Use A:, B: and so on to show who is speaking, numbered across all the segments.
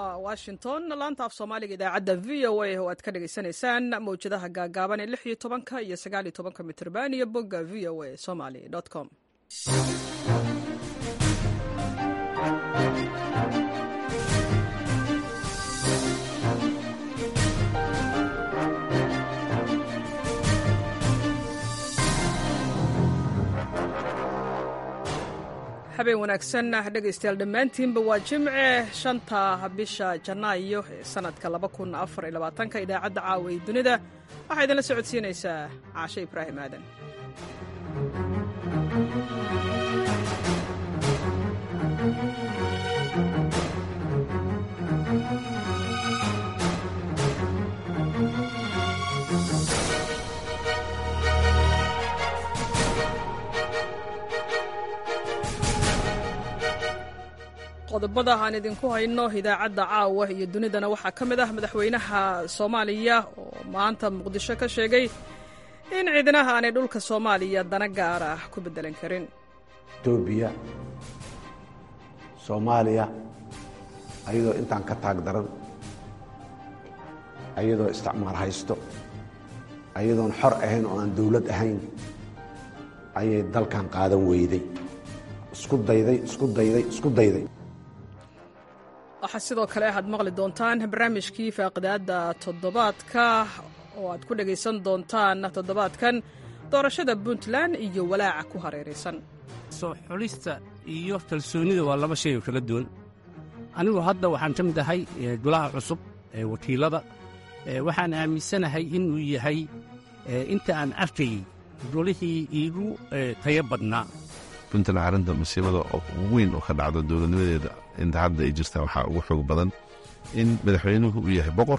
A: waa washington laanta af soomaaliga idaacadda v o a oo aad ka dhagaysanaysaan mawjadaha gaagaaban ee lix iyo tobanka iyo sagaal iyo tobanka mitrban iyo bogga v o a somaly com habeen wanaagsan dhegaystayaal dhammaantiinba waa jimce shanta bisha janaayo ee sanadka ka idaacadda caawa ee dunida waxaa idinla socodsiinaysaa caashe ibraahim aadan qodobada aan idinku hayno idaacadda caawa iyo dunidana waxaa ka mid ah madaxweynaha soomaaliya oo maanta muqdisho ka sheegay in ciidanaha aanay dhulka soomaaliya dana gaar ah ku beddelan karin
B: etoobiya soomaaliya ayadoo intaan ka taag daran ayadoo isticmaar haysto ayadoon xor ahayn oo aan dawlad ahayn ayay dalkan qaadan weyday isku dayday isku dayday isku dayday
A: waxaa sidoo kale aad maqli doontaan barnaamijkii faaqidaadda toddobaadka oo aad ku dhegaysan doontaan toddobaadkan doorashada puntland iyo walaaca ku hareeraysan
C: soo xulista iyo kalsoonnida waa laba shay oo kala duwan anigu hadda waxaan ka mid ahay golaha cusub ee wakiilada waxaan aaminsanahay inuu yahay inta aan arkayey golihii iigu tayo badnaa
D: puntland arrinta masiibada ugu weyn oo ka dhacda dowladnimadeeda inta hadda ay jirtaa waxaa ugu xoog badan in madaxweynuhu uu yahay boqor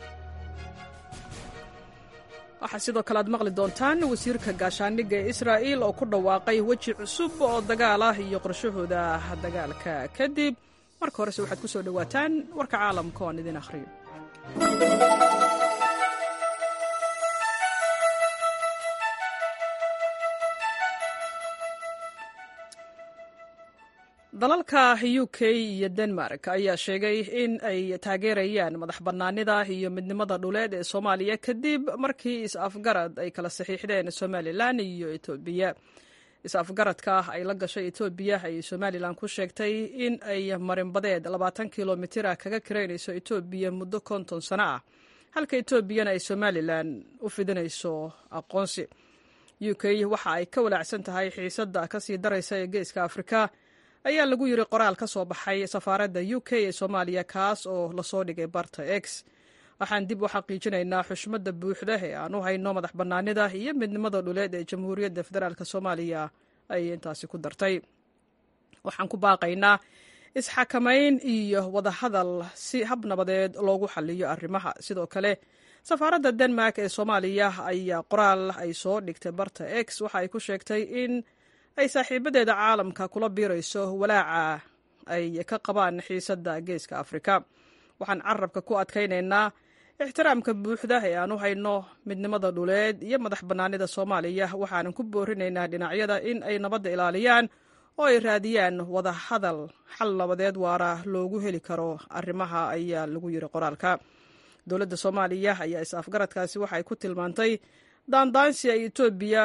A: waxaa sidoo kale aad maqli doontaan wasiirka gaashaandhigga ee israa'iil oo ku dhawaaqay weji cusub oo dagaal ah iyo qorshahooda dagaalka kadib marka horese waxaad ku soo dhowaataan warka caalamka oo aan idin akhriyo dalalka u k iyo denmark ayaa sheegay in ay taageerayaan madax bannaanida iyo midnimada dhuleed ee soomaaliya kadib markii is-afgarad ay kala saxiixdeen somalilan iyo etoobiya is-afgaradka ay la gashay etoobiya ayay somalilan ku sheegtay in ay marinbadeed labaatan kilomitira kaga kiraynayso etoobiya muddo konton sano ah halka etoobiyana ay somalilan u fidinayso aqoonsi u k waxa ay ka walaacsan tahay xiisadda kasii daraysa ee geeska afrika ayaa lagu yiri qoraal ka soo baxay safaaradda u k ee soomaaliya kaas oo lasoo dhigay barta x waxaan dib u xaqiijinaynaa xushmadda buuxda ee aan u hayno madax bannaanida iyo midnimada dhuleed ee jamhuuriyadda federaalk soomaaliya ayay intaasi ku dartay waxaan ku baaqaynaa isxakamayn iyo wadahadal si hab nabadeed loogu xaliyo arrimaha sidoo kale safaaradda denmark ee soomaaliya ayaa qoraal ay soo dhigtay barta x waxa ay ku sheegtay in ay saaxiibadeeda caalamka kula biirayso walaaca ay ka qabaan xiisadda geeska afrika waxaan carabka ku adkaynaynaa ixtiraamka buuxda ee aan u hayno midnimada dhuleed iyo madax bannaanida soomaaliya waxaanan ku boorinaynaa dhinacyada in ay nabadda ilaaliyaan oo ay raadiyaan wada hadal xal nabadeed waara loogu heli karo arrimaha ayaa lagu yiri qoraalka dowladda soomaaliya ayaa is-afgaradkaasi waxay ku tilmaantay daandaansi ay etoobiya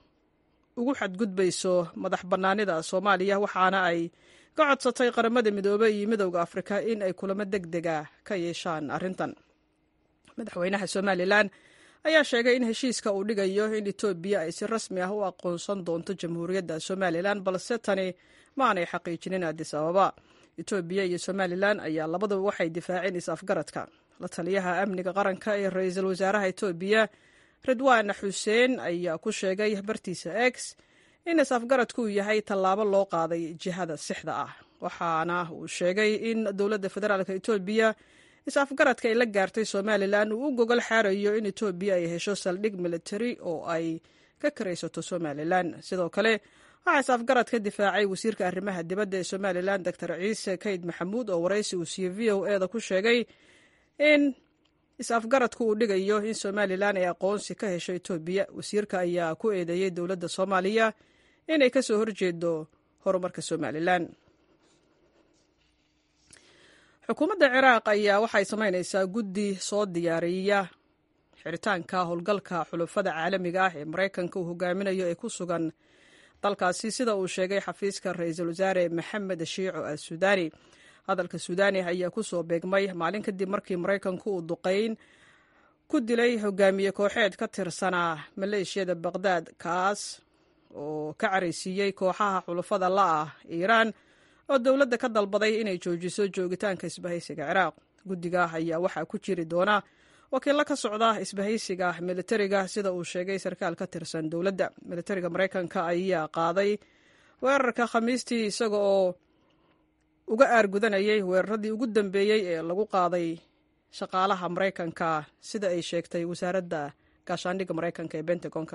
A: ugu xadgudbayso madax bannaanida soomaaliya waxaana ay ka codsatay qaramada midoobey iyo midowda afrika in ay kulamo deg dega ka yeeshaan arrintan madaxweynaha somalilan ayaa sheegay in heshiiska uu dhigayo in etoobiya ay si rasmi ah u aqoonsan doonto jamhuuriyadda somalilan balse tani ma aanay xaqiijinin adis ababa etoobiya iyo somalilan ayaa labaduba waxay difaaceen is-afgaradka la taliyaha amniga qaranka ee ra-iisul wasaaraha etoobiya ridwaan xuseen ayaa ku sheegay bartiisa x in is-afgaradku uu yahay tallaabo loo qaaday jihada sixda ah waxaana uu sheegay in dowladda federaalk etoobiya is-afgaradka ay la gaartay somalilan uu u gogol xaarayo in etoobiya ay hesho saldhig militari oo ay ka karaysato somalilan sidoo kale waxaa is-afgarad ka difaacay wasiirka arrimaha dibadda ee somalilan doctor ciise kayd maxamuud oo waraysi uu siiyey v o eda ku sheegay in is-afgaradku uu dhigayo in somalilan ay aqoonsi ka hesho etoobiya wasiirka ayaa ku eedeeyey dowladda soomaaliya inay ka soo horjeedo horumarka somalilan xukuumadda ciraaq ayaa waxay samaynaysaa guddi soo diyaariya xiritaanka howlgalka xulufada caalamiga ah ee maraykanka uu hogaaminayo ee ku sugan dalkaasi sida uu sheegay xafiiska ra-iisul wasaare maxamed shiico al sudaani hadalka sudaani ayaa ku soo beegmay maalin kadib markii maraykanku uu duqeyn ku dilay hogaamiye kooxeed ka tirsanaa maleeshiyada baqdaad kaas oo ka caraysiiyey kooxaha xulufada la-ah iiraan oo dowladda ka dalbaday inay joojiso joogitaanka isbahaysiga ciraaq guddiga ayaa waxaa ku jiri doona wakiillo ka socda isbahaysiga militariga sida uu sheegay sarkaal ka tirsan dowladda militariga maraykanka ayaa qaaday weerarka khamiistii isaga oo uga aargudanayay weeraradii ugu dambeeyey ee lagu qaaday shaqaalaha maraykanka sida ay sheegtay wasaaradda gaashaandhigga maraykanka ee bentagonka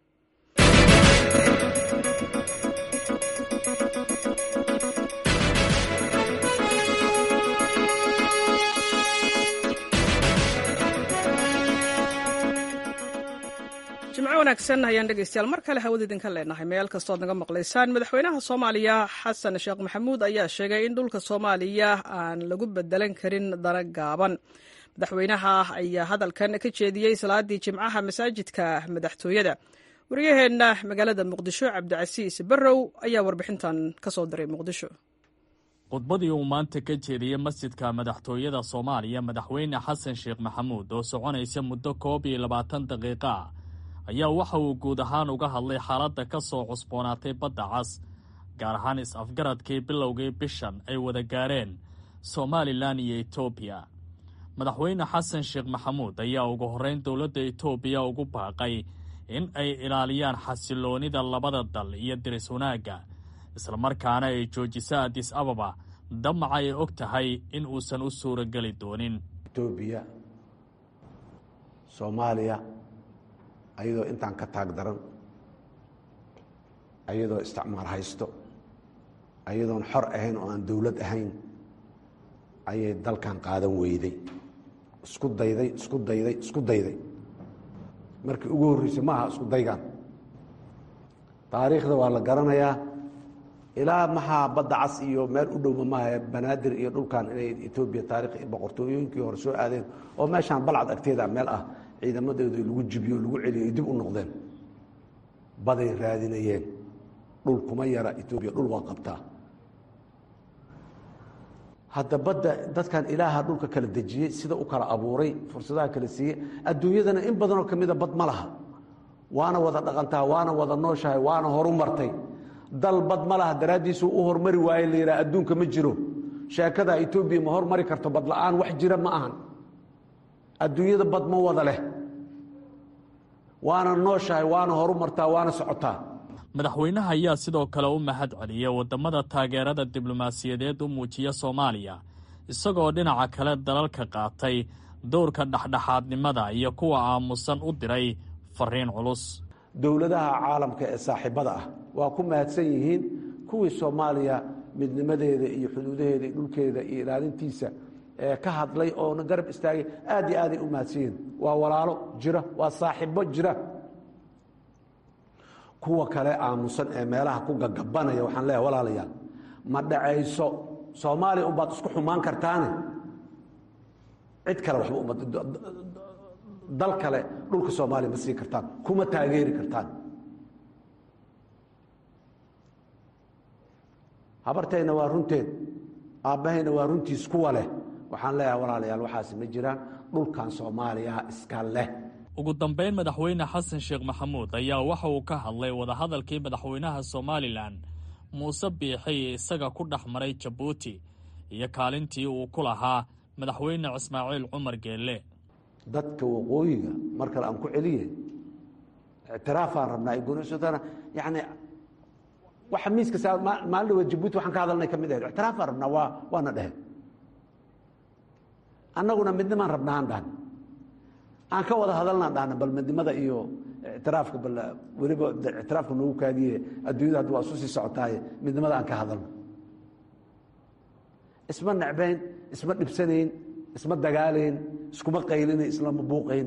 A: jimco wanaagsan ayaan dhegeystayaal mar kale hawada idinka leenahay meel kastood naga maqlaysaan madaxweynaha soomaaliya xasan sheekh maxamuud ayaa sheegay in dhulka soomaaliya aan lagu bedelan karin dana gaaban madaxweynaha ayaa hadalkan ka jeediyey salaadii jimcaha masaajidka madaxtooyada wariyaheenna magaalada muqdisho cabdicasiis barrow ayaa warbixintan ka soo diray muqdisho
E: khudbadii uu maanta ka jeediyey masjidka madaxtooyada soomaaliya madaxweyne xasan sheekh maxamuud oo soconaysa muddo koob iyo labaatan daqiiqa ah ayaa waxa uu guud ahaan uga hadlay xaaladda ka soo cusboonaatay badda cas gaar ahaan is-afgaradkii bilowgii bishan ay wada gaareen somalilan iyo etoobiya madaxweyne xasan sheekh maxamuud ayaa ugu horrayn dowladda etoobiya ugu baaqay in ay ilaaliyaan xasiloonnida labada dal iyo diris wanaagga islamarkaana ay joojiso adis ababa damaca ay og tahay in uusan u suurageli doonin
B: etoobiya soomaaliya ayadoo intaan ka taag daran ayadoo isticmaar haysto ayadoon xor ahayn oo aan dowlad ahayn ayay dalkan qaadan weyday isku dayday isku dayday isku dayday markii ugu horreysay ma aha isku daygaan taariikhda waa la garanayaa ilaa maxaa badda cas iyo meel u dhowma maaha banaadir iyo dhulkan inay etoobiya taarikh boqortooyooyinkii hore soo aadeen oo meeshaan balcad agteeda meel ah ciidamadeedu lagu jibiyo lagu celiyo ay dib u noqdeen baday raadinayeen dhul kuma yara etoobiya dhul waa qabtaa hadda badda dadkan ilaaha dhulka kala dejiyey sida u kala abuuray fursadaha kala siiyey adduunyadana in badanoo ka mida bad ma laha waana wada dhaqantaa waana wada nooshahay waana horu martay dal bad ma laha daraaddiisuu u hormari waaye la yidhaha adduunka ma jiro sheekada etoobiya ma hormari karto bad la-aan wax jira ma ahan adduunyada bad ma wada leh waana nooshahay waana horu martaa waana socotaa
E: madaxweynaha ayaa sidoo kale u mahad celiyay waddamada taageerada diblomaasiyadeed u muujiya soomaaliya isagoo dhinaca kale dalalka qaatay dowrka dhexdhexaadnimada iyo kuwa aamusan u diray fariin culus
B: dowladaha caalamka ee saaxiibada ah waa ku mahadsan yihiin kuwii soomaaliya midnimadeeda iyo xuduudaheeda iyo dhulkeeda iyo ilaalintiisa ee ka hadlay oona garab istaagay aad iyo aaday u mahadsan yihiin waa walaalo jira waa saaxiibo jira kuwa kale aamusan ee meelaha ku gagabanaya waxaan leeyahay walaalayaal ma dhacayso soomaaliya unbaad isku xumaan kartaane cid kale waxba uma dal kale dhulka soomaaliya ma sii kartaan kuma taageeri kartaan habartayna waa runteed aabbahayna waa runtiis kuwa leh waxaan leeyahay walaalayaal waxaasi ma jiraan dhulkan soomaaliya iska leh
E: ugu dambayn madaxweyne xasan sheekh maxamuud ayaa waxa uu ka hadlay wadahadalkii madaxweynaha somalilan muuse biixi isaga ku dhex maray jabuuti iyo kaalintii uu ku lahaa madaxweyne ismaaciil cumar geelle
B: dadka waqooyiga mar kale aan ku celiye ictiraafaan rabnaa gunsotana yani waxa miiska saa maalin dhaweed jabuuti waxaan ka hadalnay ka mid ahayd ictiraafaan rabnaa waa waana dheheen annaguna midnimaan rabnaa aan dhahan aan ka wada hadalnaan dhahna bal midnimada iyo ictiraafka bal weliba ictiraafka noogu kaadiye adduunyada hadda waa isu sii socotaaye midnimada aan ka hadalno isma necbayn isma dhibsanayn isma dagaalayn iskuma qaylinayn islama buuqayn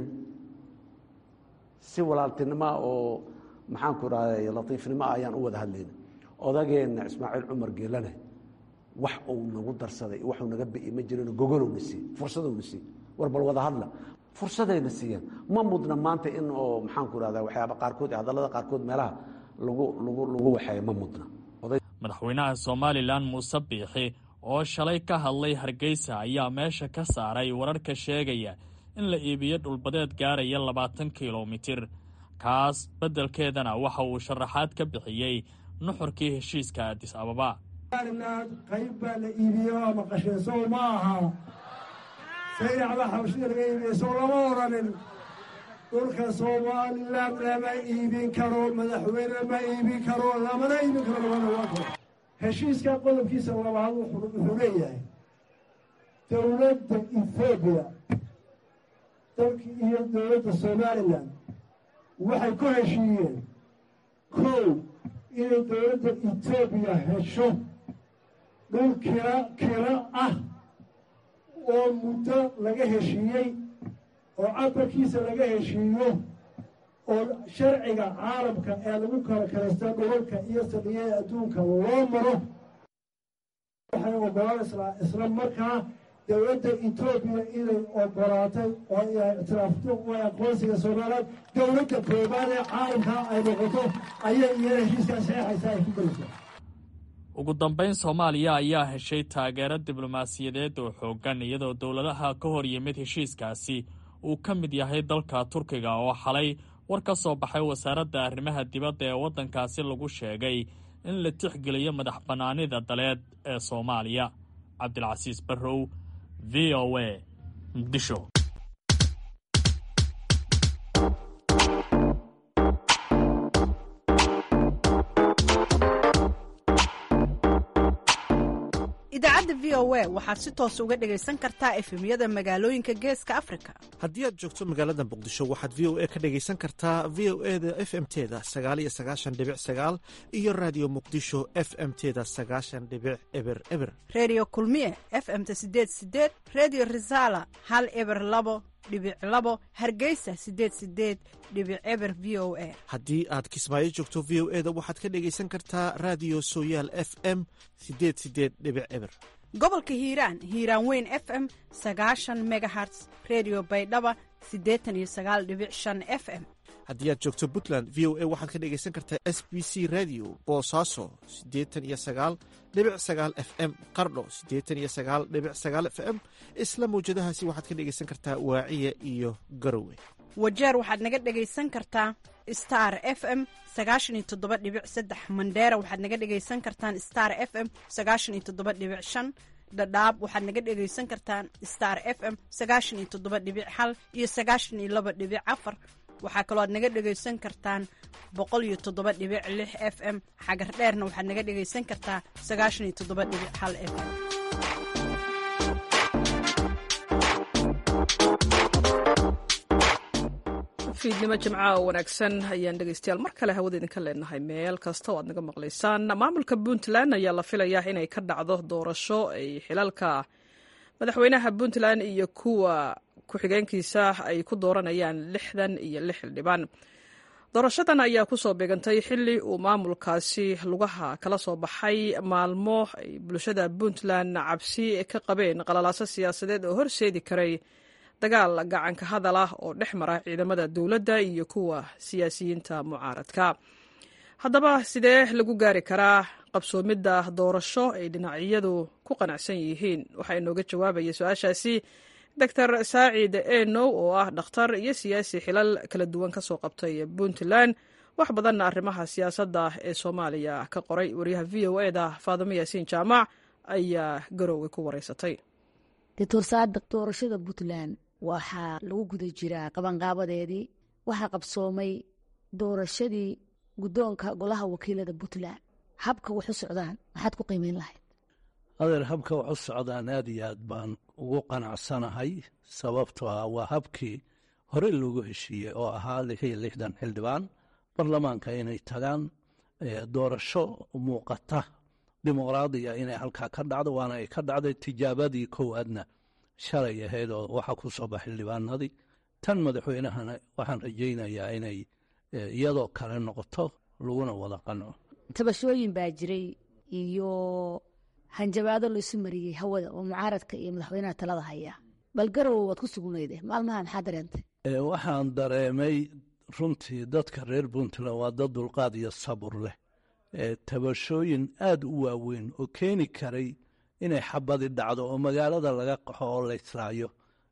B: si walaaltinimoa oo maxaanku rahday latiifnimo ah ayaan u wada hadlayna odageenna ismaaciil cumar geelane wax uu nagu darsaday waxuu naga bi'i ma jirino gogolowna siiy fursadowna siiy war bal wada hadla fursadayna siiyeen ma mudna maanta in oo maxaanku irahdaa waxyaaba qaarkood hadallada qaarkood meelaha lagu lagu lagu waxeeyo ma mudna
E: madaxweynaha somalilan muuse biixi oo shalay ka hadlay hargeysa ayaa meesha ka saaray wararka sheegaya in la iibiyo dhulbadeed gaaraya labaatan kilomitir kaas beddelkeedana waxa uu sharaxaad ka bixiyey nuxurkii heshiiska adis ababa
F: qayb baa la iibiyo ama qasheesow ma aha sayracba xabashida laga iibiyo sow lama odhanin dhulka somalilan lama iibin karo madaxweyne ma iibin karo lamana iibin karo lama dhawaan karo heshiiska qodobkiisa labaad wuxuu leeyahay dowladda ethoobiya dalki iyo dowladda somalilan waxay ku heshiiyeen kow inay dowladda etoobiya hesho dhul kila kila ah oo muddo laga heshiiyey oo cabarkiisa laga heshiiyo oo sharciga caalamka ee lagu kala kalaysta dhulalka iyo sadiyada adduunka loo maro waxay ogolanaysaa isla markaa dowladda etoobiya inay ogolaatay oo ay ictiraafto oo aqoonsiga soomaaliyeed dowladda koobaad ee caalamka ay noqoto ayay iyana heshiiskaa saxeexaysa ay ku gelaysaa
E: ugu dambayn soomaaliya ayaa heshay taageero diblomaasiyadeed oo xooggan iyadoo dowladaha ka hor yimid heshiiskaasi uu ka mid yahay dalka turkiga oo xalay war ka soo baxay wasaaradda arrimaha dibadda ee waddankaasi lagu sheegay in la tixgeliyo madax bannaanida daleed ee soomaaliya cabdilcasiis barrow v o a muqdisho
G: idaacadda v o a waxaad si toos uga dhegaysan kartaa efemyada magaalooyinka geeska afrika
H: haddii aad joogto magaalada muqdisho waxaad v o a ka dhegaysan kartaa v o e da f m teda sagaaliyo sagaashan dhibic sagaal iyo raadiyo muqdisho f m teda sagaashan dhibic eber eber
G: reediyo kulmiye f m-ta sideed sideed reediyo risaala hal eber labo dhibic labo hargeysa sideed sideed dhibic eber v o a
H: haddii aad kismaayo joogto v o e da waxaad ka dhegaysan kartaa raadiyo sooyaal f m sideed sideed dhibic eber
G: gobolka hiiraan hiiraan weyn f m sagaashan megaherts redio baydhaba siddeetan iyo sagaal dhibic shan f m
H: haddii aad joogto puntland v o a waxaad ka dhegaysan kartaa s b c radio boosaaso siddeetan iyo sagaal dhibic sagaal f m qardho siddeetan iyo sagaal dhibic sagaal f m isla mawjadahaasi waxaad ka dhegaysan kartaa waaciya iyo garowe
G: wajeer waxaad naga dhegaysan kartaa star f m sagaashan iyo toddoba dhibic saddex mandheera waxaad naga dhegaysan kartaan star f m sagaashan iyo toddoba dhibic shan dhadhaab waxaad naga dhegaysan kartaan star f m sagaashan iyo toddoba dhibic hal iyo sagaashan iyo laba dhibic afar waxaa kaloo aad naga dhegaysan kartaan boqol iyo toddoba dhibic lix f m xagar dheerna waxaad naga dhegaysan kartaa sagaashan iyo toddoba dhibic hal f m
A: fiidnimo jimcaha oo wanaagsan ayaan dhegaystayaal mar kale hawada idinka leenahay meel kasta oo aad naga maqlaysaan maamulka puntland ayaa la filayaa inay ka dhacdo doorasho ay xilalka madaxweynaha puntland iyo kuwa ku-xigeenkiisa ay ku dooranayaan lixdan iyo lix xildhibaan doorashadan ayaa kusoo beegantay xili uu maamulkaasi lugaha kala soo baxay maalmo ay bulshada puntland cabsi ka qabeen qalalaaso siyaasadeed oo horseedi karay dagaal gacanka hadal ah oo dhex mara ciidamada dowladda iyo kuwa siyaasiyiinta mucaaradka haddaba sidee lagu gaari karaa qabsoomidda doorasho ay dhinacyadu ku qanacsan yihiin waxaa inooga jawaabaya su-aashaasi doctor saacid enow oo ah dhakhtar iyo siyaasi xilal kala duwan ka soo qabtay puntland wax badanna arrimaha siyaasadda ee soomaaliya ka qoray wariyaha v o e da faadimo yaasiin jaamac ayaa garowga ku wareysatay
I: doctor saadiq doorashada puntland waxaa lagu guda jiraa qabanqaabadeedii waxaa qabsoomay doorashadii guddoonka golaha wakiilada puntland habka wax u socdaan maxaad ku qiimeyn lahayd
J: adeer habka wax u socdaan aad iyo aad baan ugu qanacsanahay sababtoo ah waa habkii hore loogu heshiiyey oo ahaa lix iyo lixdan xildhibaan baarlamaanka inay tagaan doorasho muuqata dimuqraadiya inay halkaa ka dhacdo waana ay ka dhacday tijaabadii kowaadna shalay ahayd oo waxaa ku soo bax xildhibaanadii tan madaxweynahana waxaan rajaynayaa inay iyadoo kale noqoto laguna wada qanco
I: tabashooyin baa jiray iyo hanjabaado laysu mariyey hawada oo mucaaradka iyo madaxweynaha talada haya bal garowe waad ku sugnayde maalmaha maxaa dareentay
J: waxaan dareemay runtii dadka reer puntland waa dad dulqaad iyo sabur leh tabashooyin aad u waaweyn oo keeni karay inay xabadi dhacdo oo magaalada laga qaxo oo la israayo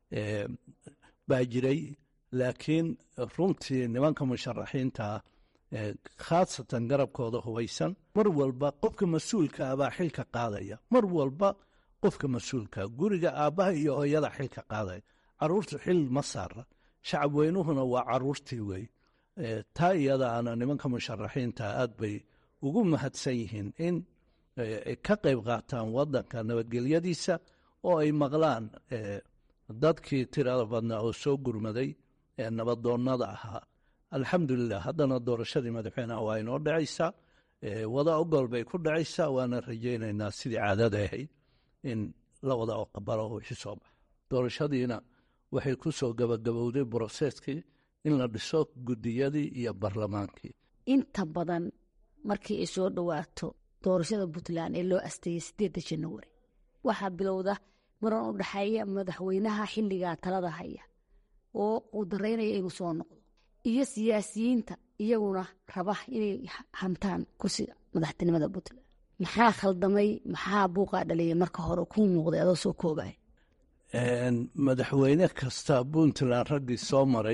J: baa jiray laakiin runtii nimanka musharaxiintaa khaasatan garabkooda hubaysan mar walba qofka mas-uulka ah baa xilka qaadaya mar walba qofka mas-uulka guriga aabbaha iyo hooyada xilka qaadaya caruurtu xil ma saara shacab weynuhuna waa caruurtii wey taa iyadaana nimanka musharaxiinta aad bay ugu mahadsan yihiin in ka qayb qaataan wadanka nabadgelyadiisa oo ay maqlaan dadkii tirada badnaa oo soo gurmaday ee nabadoonnada ahaa alxamdulilah haddana doorashadii madaxweyneha waa inoo dhacaysaa wada ogol bay ku dhacaysaa waana rajaynaynaa sidii caadada ahayd in la wada oqabalo wixii soo baxa doorashadiina waxay ku soo gabagabowday broseskii in la dhiso guddiyadii iyo barlamaankii
I: inta badan markii ay soo dhowaato doorashada puntland ee loo asteeyey sideedda januari waxaa bilowda maran u dhexeeya madaxweynaha xilligaa talada haya oo uu daraynaya inuu soo noqdo iyo siyaasiyiinta iyaguna raba inay hantaan kursiga madaxtinimada puntland maxaa khaldamay maxaa buuqaa dhaliyay marka hore kuu muuqday adoo soo koobay
J: madaxweyne kasta puntland raggii soo maray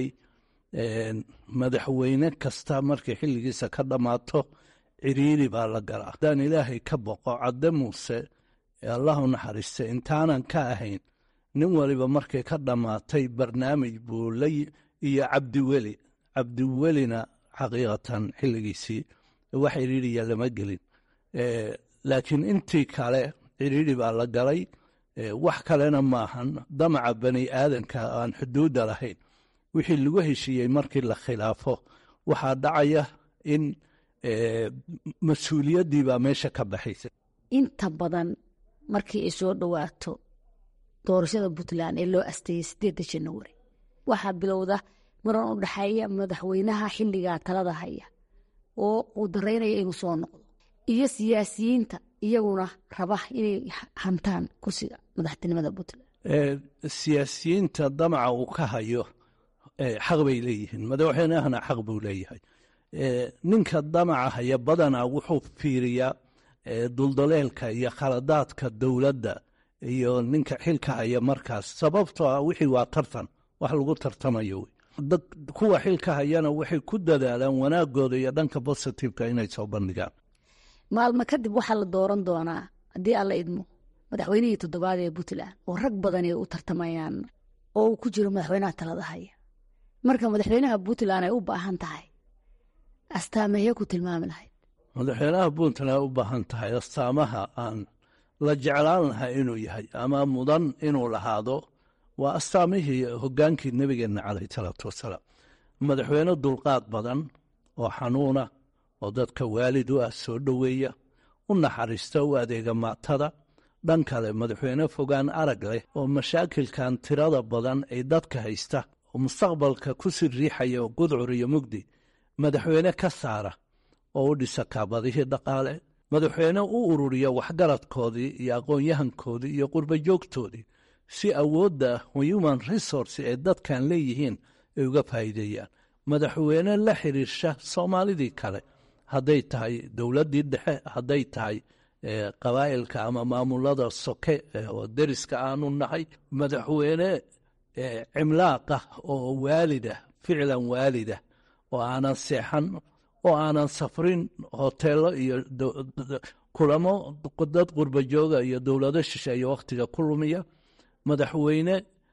J: madaxweyne kasta markay xilligiisa ka dhammaato ciriiri baa la galaa haddaan ilaahay ka boqo cadde muuse allahu naxariista intaanan ka ahayn nin waliba markay ka dhammaatay barnaamij buu la iyo cabdiweli cabdiwelina xaqiiqatan xilligiisii wax ciriiriya lama gelin laakiin intii kale ciriiri baa la galay wax kalena maahan damaca bani aadanka aan xuduudda lahayn wixii lagu heshiiyey markii la khilaafo waxaa dhacaya in mas-uuliyaddii baa meesha ka baxaysa
I: inta badan markii ay soo dhowaato doorashada puntland ee loo asteeyey sideedda januari waxaa bilowda maran u dhexeeya madaxweynaha xilligaa talada haya oo uu daraynaya inuu soo noqdo iyo siyaasiyiinta iyaguna raba inay hantaan kursiga madaxtinimada puntland
J: siyaasiyiinta damaca uu ka hayo xaq bay leeyihiin madaxweynahana xaq buu leeyahay ninka damaca haya badanaa wuxuu fiiriyaa duldaleelka iyo khaladaadka dowladda iyo ninka xilka haya markaas sababtoo ah wixii waa tartan wax lagu tartamayo wey dad kuwa xilka hayana waxay ku dadaalaan wanaagooda iyo dhanka bositiveka inay soo bandhigaan
I: maalmo kadib waxaa la dooran doonaa haddii alla idmo madaxweynihii toddobaad ee puntland oo rag badan ay u tartamayaan oo uu ku jiro madaxweynaha talada haya marka madaxweynaha puntland ay u baahan tahay astaamahee ku tilmaami lahayd
J: madaxweynaha puntland ay u baahan tahay astaamaha aan la jeclaan lahaa inuu yahay ama mudan inuu lahaado waa astaamihii hogaankii nebigeenna caleyh salaatu wasalaam madaxweyne dulqaad badan oo xanuuna oo dadka waalid u ah soo dhoweeya u naxariista u adeega maatada dhan kale madaxweyne fogaan arag leh oo mashaakilkan tirada badan ay dadka haysta oo mustaqbalka ku sii riixaya oo gudcur iyo mugdi madaxweyne ka saara oo u dhisa kaabadihii dhaqaale madaxweyne u ururiya waxgaradkoodii iyo aqoon-yahankoodii iyo qurbajoogtoodii si awoodda human resource ee dadkan leeyihiin ay uga faa'iideeyaan madaxweyne la xiriirsha soomaalidii kale hadday tahay dowladdii dhexe hadday tahay qabaa'ilka ama maamulada soke oo deriska aanu nahay madaxweyne cimlaaqa oo waalida ficlan waalida oo aanan seexan oo aanan safrin hoteelo iyo kulamo dad qurbajooga iyo dowlado shisheeye wakhtiga ku lumiya madaxweyne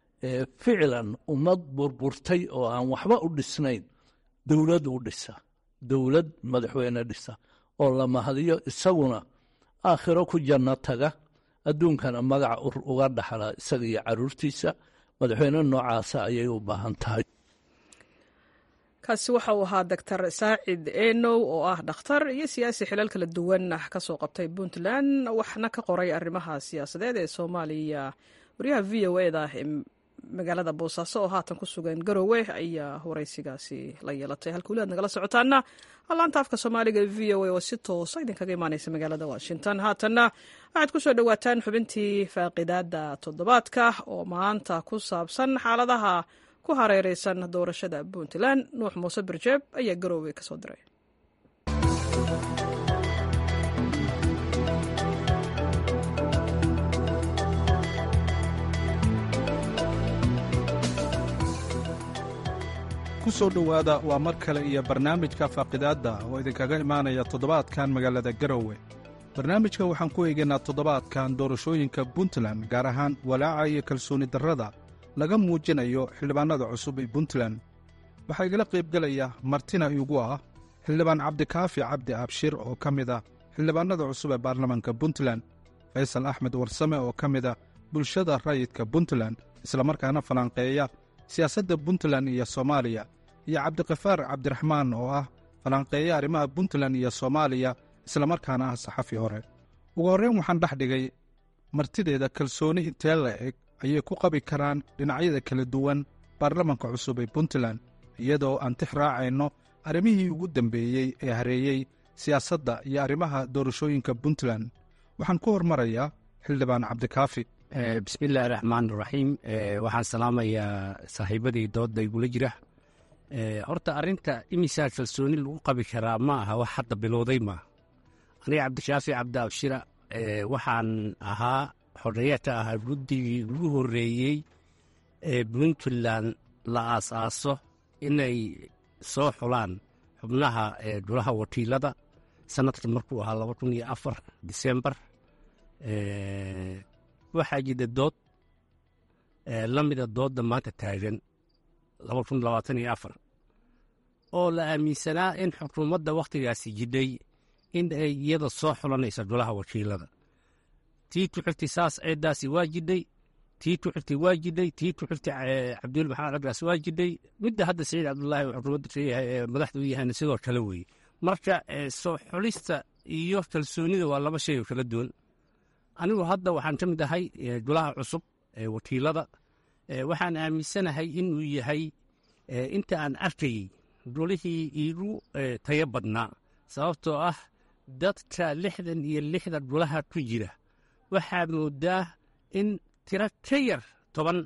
J: ficlan ummad burburtay oo aan waxba u dhisnayn dowlad u dhisa dowlad madaxweyne dhisa oo la mahadiyo isaguna aakhiro ku janno taga adduunkana magaca uga dhaxla isaga iyo caruurtiisa madaxweyne noocaasa ayay u baahan tahay
A: kaasi waxa uu ahaa doctor saacid enow oo ah dhakhtar iyo siyaasi xilal kala duwan ka soo qabtay puntland waxna ka qoray arrimaha siyaasadeed ee soomaaliya waryaha v o eda magaalada boosaaso oo haatan ku sugan garowe ayaa waraysigaasi la yeelatay halka weli aad nagala socotaana laanta afka soomaaliga e v o a oo si toosa idinkaga imaaneysa magaalada washington haatanna waxaad ku soo dhowaataan xubintii faaqidaada toddobaadka oo maanta ku saabsan xaaladaha ku hareereysan doorashada puntland nuux muuse birjeeb ayaa garowe kasoo diray
K: ku soo dhowaada waa mar kale iyo barnaamijka faaqidaadda oo idinkaga imaanaya toddobaadkan magaalada garowe barnaamijka waxaan ku eegaynaa toddobaadkan doorashooyinka puntland gaar ahaan walaaca iyo kalsooni darrada laga muujinayo xildhibaannada cusub ee puntland waxaa igala qaybgelaya martina iigu ah xildhibaan cabdikaafi cabdi abshir oo ka mid ah xildhibaannada cusub ee baarlamaanka puntland faysal axmed warsame oo ka mid ah bulshada rayidka puntland islamarkaana falanqeeya siyaasadda puntland iyo soomaaliya iyo cabdikafaar cabdiraxmaan oo ah falanqeeya arrimaha puntland iyo soomaaliya islamarkaana ah saxafi hore ugu horreyn waxaan dhex dhigay martideeda kalsooni intee la eg ayay ku qabi karaan dhinacyada kala duwan baarlamanka cusub ee puntland iyadoo aan tix raacayno arrimihii ugu dambeeyey ee hareeyey siyaasadda iyo arrimaha doorashooyinka puntland waxaan ku hormarayaa xildhibaan cabdikaafi
C: bismiillaahi raxmaan raxiim waxaan salaamayaa saaxiibadii doodda igula jira horta arrinta imisaa kalsooni lagu qabi karaa ma aha wax hadda bilowday maaha aniga cabdishaafi cabdi abshira waxaan ahaa xoreeyata ahaa guddigii ugu horreeyey ee puntland la aasaaso inay soo xulaan xubnaha golaha wakiilada sanadka markuu ahaa laba kun iyo afar disembar waxaa jira dood la mida doodda maanta taagan laba kun labaatan iyo afar oo la aaminsanaa in xukuumadda wakhtigaasi jidhay in ay iyada soo xulanaysa golaha wakiilada tii ku xirtay saas ceeddaasi waa jidhay tii ku xirtay waa jidhay tii ku xirtay cabdul maxamed caggaas waa jidhay midda hadda saciid cabdullaahi xukuumadda kayahay ee madaxda u yahayna sidoo kale weeye marka soo xulista iyo kalsoonida waa laba shay oo kala duwan anigu hadda waxaan ka mid ahay golaha cusub ee wakiilada waxaan aaminsanahay inuu yahay inta aan arkayey golihii iigu tayo badnaa sababtoo ah dadka lixdan iyo lixda golaha ku jira waxaa moodaa in tiro ka yar toban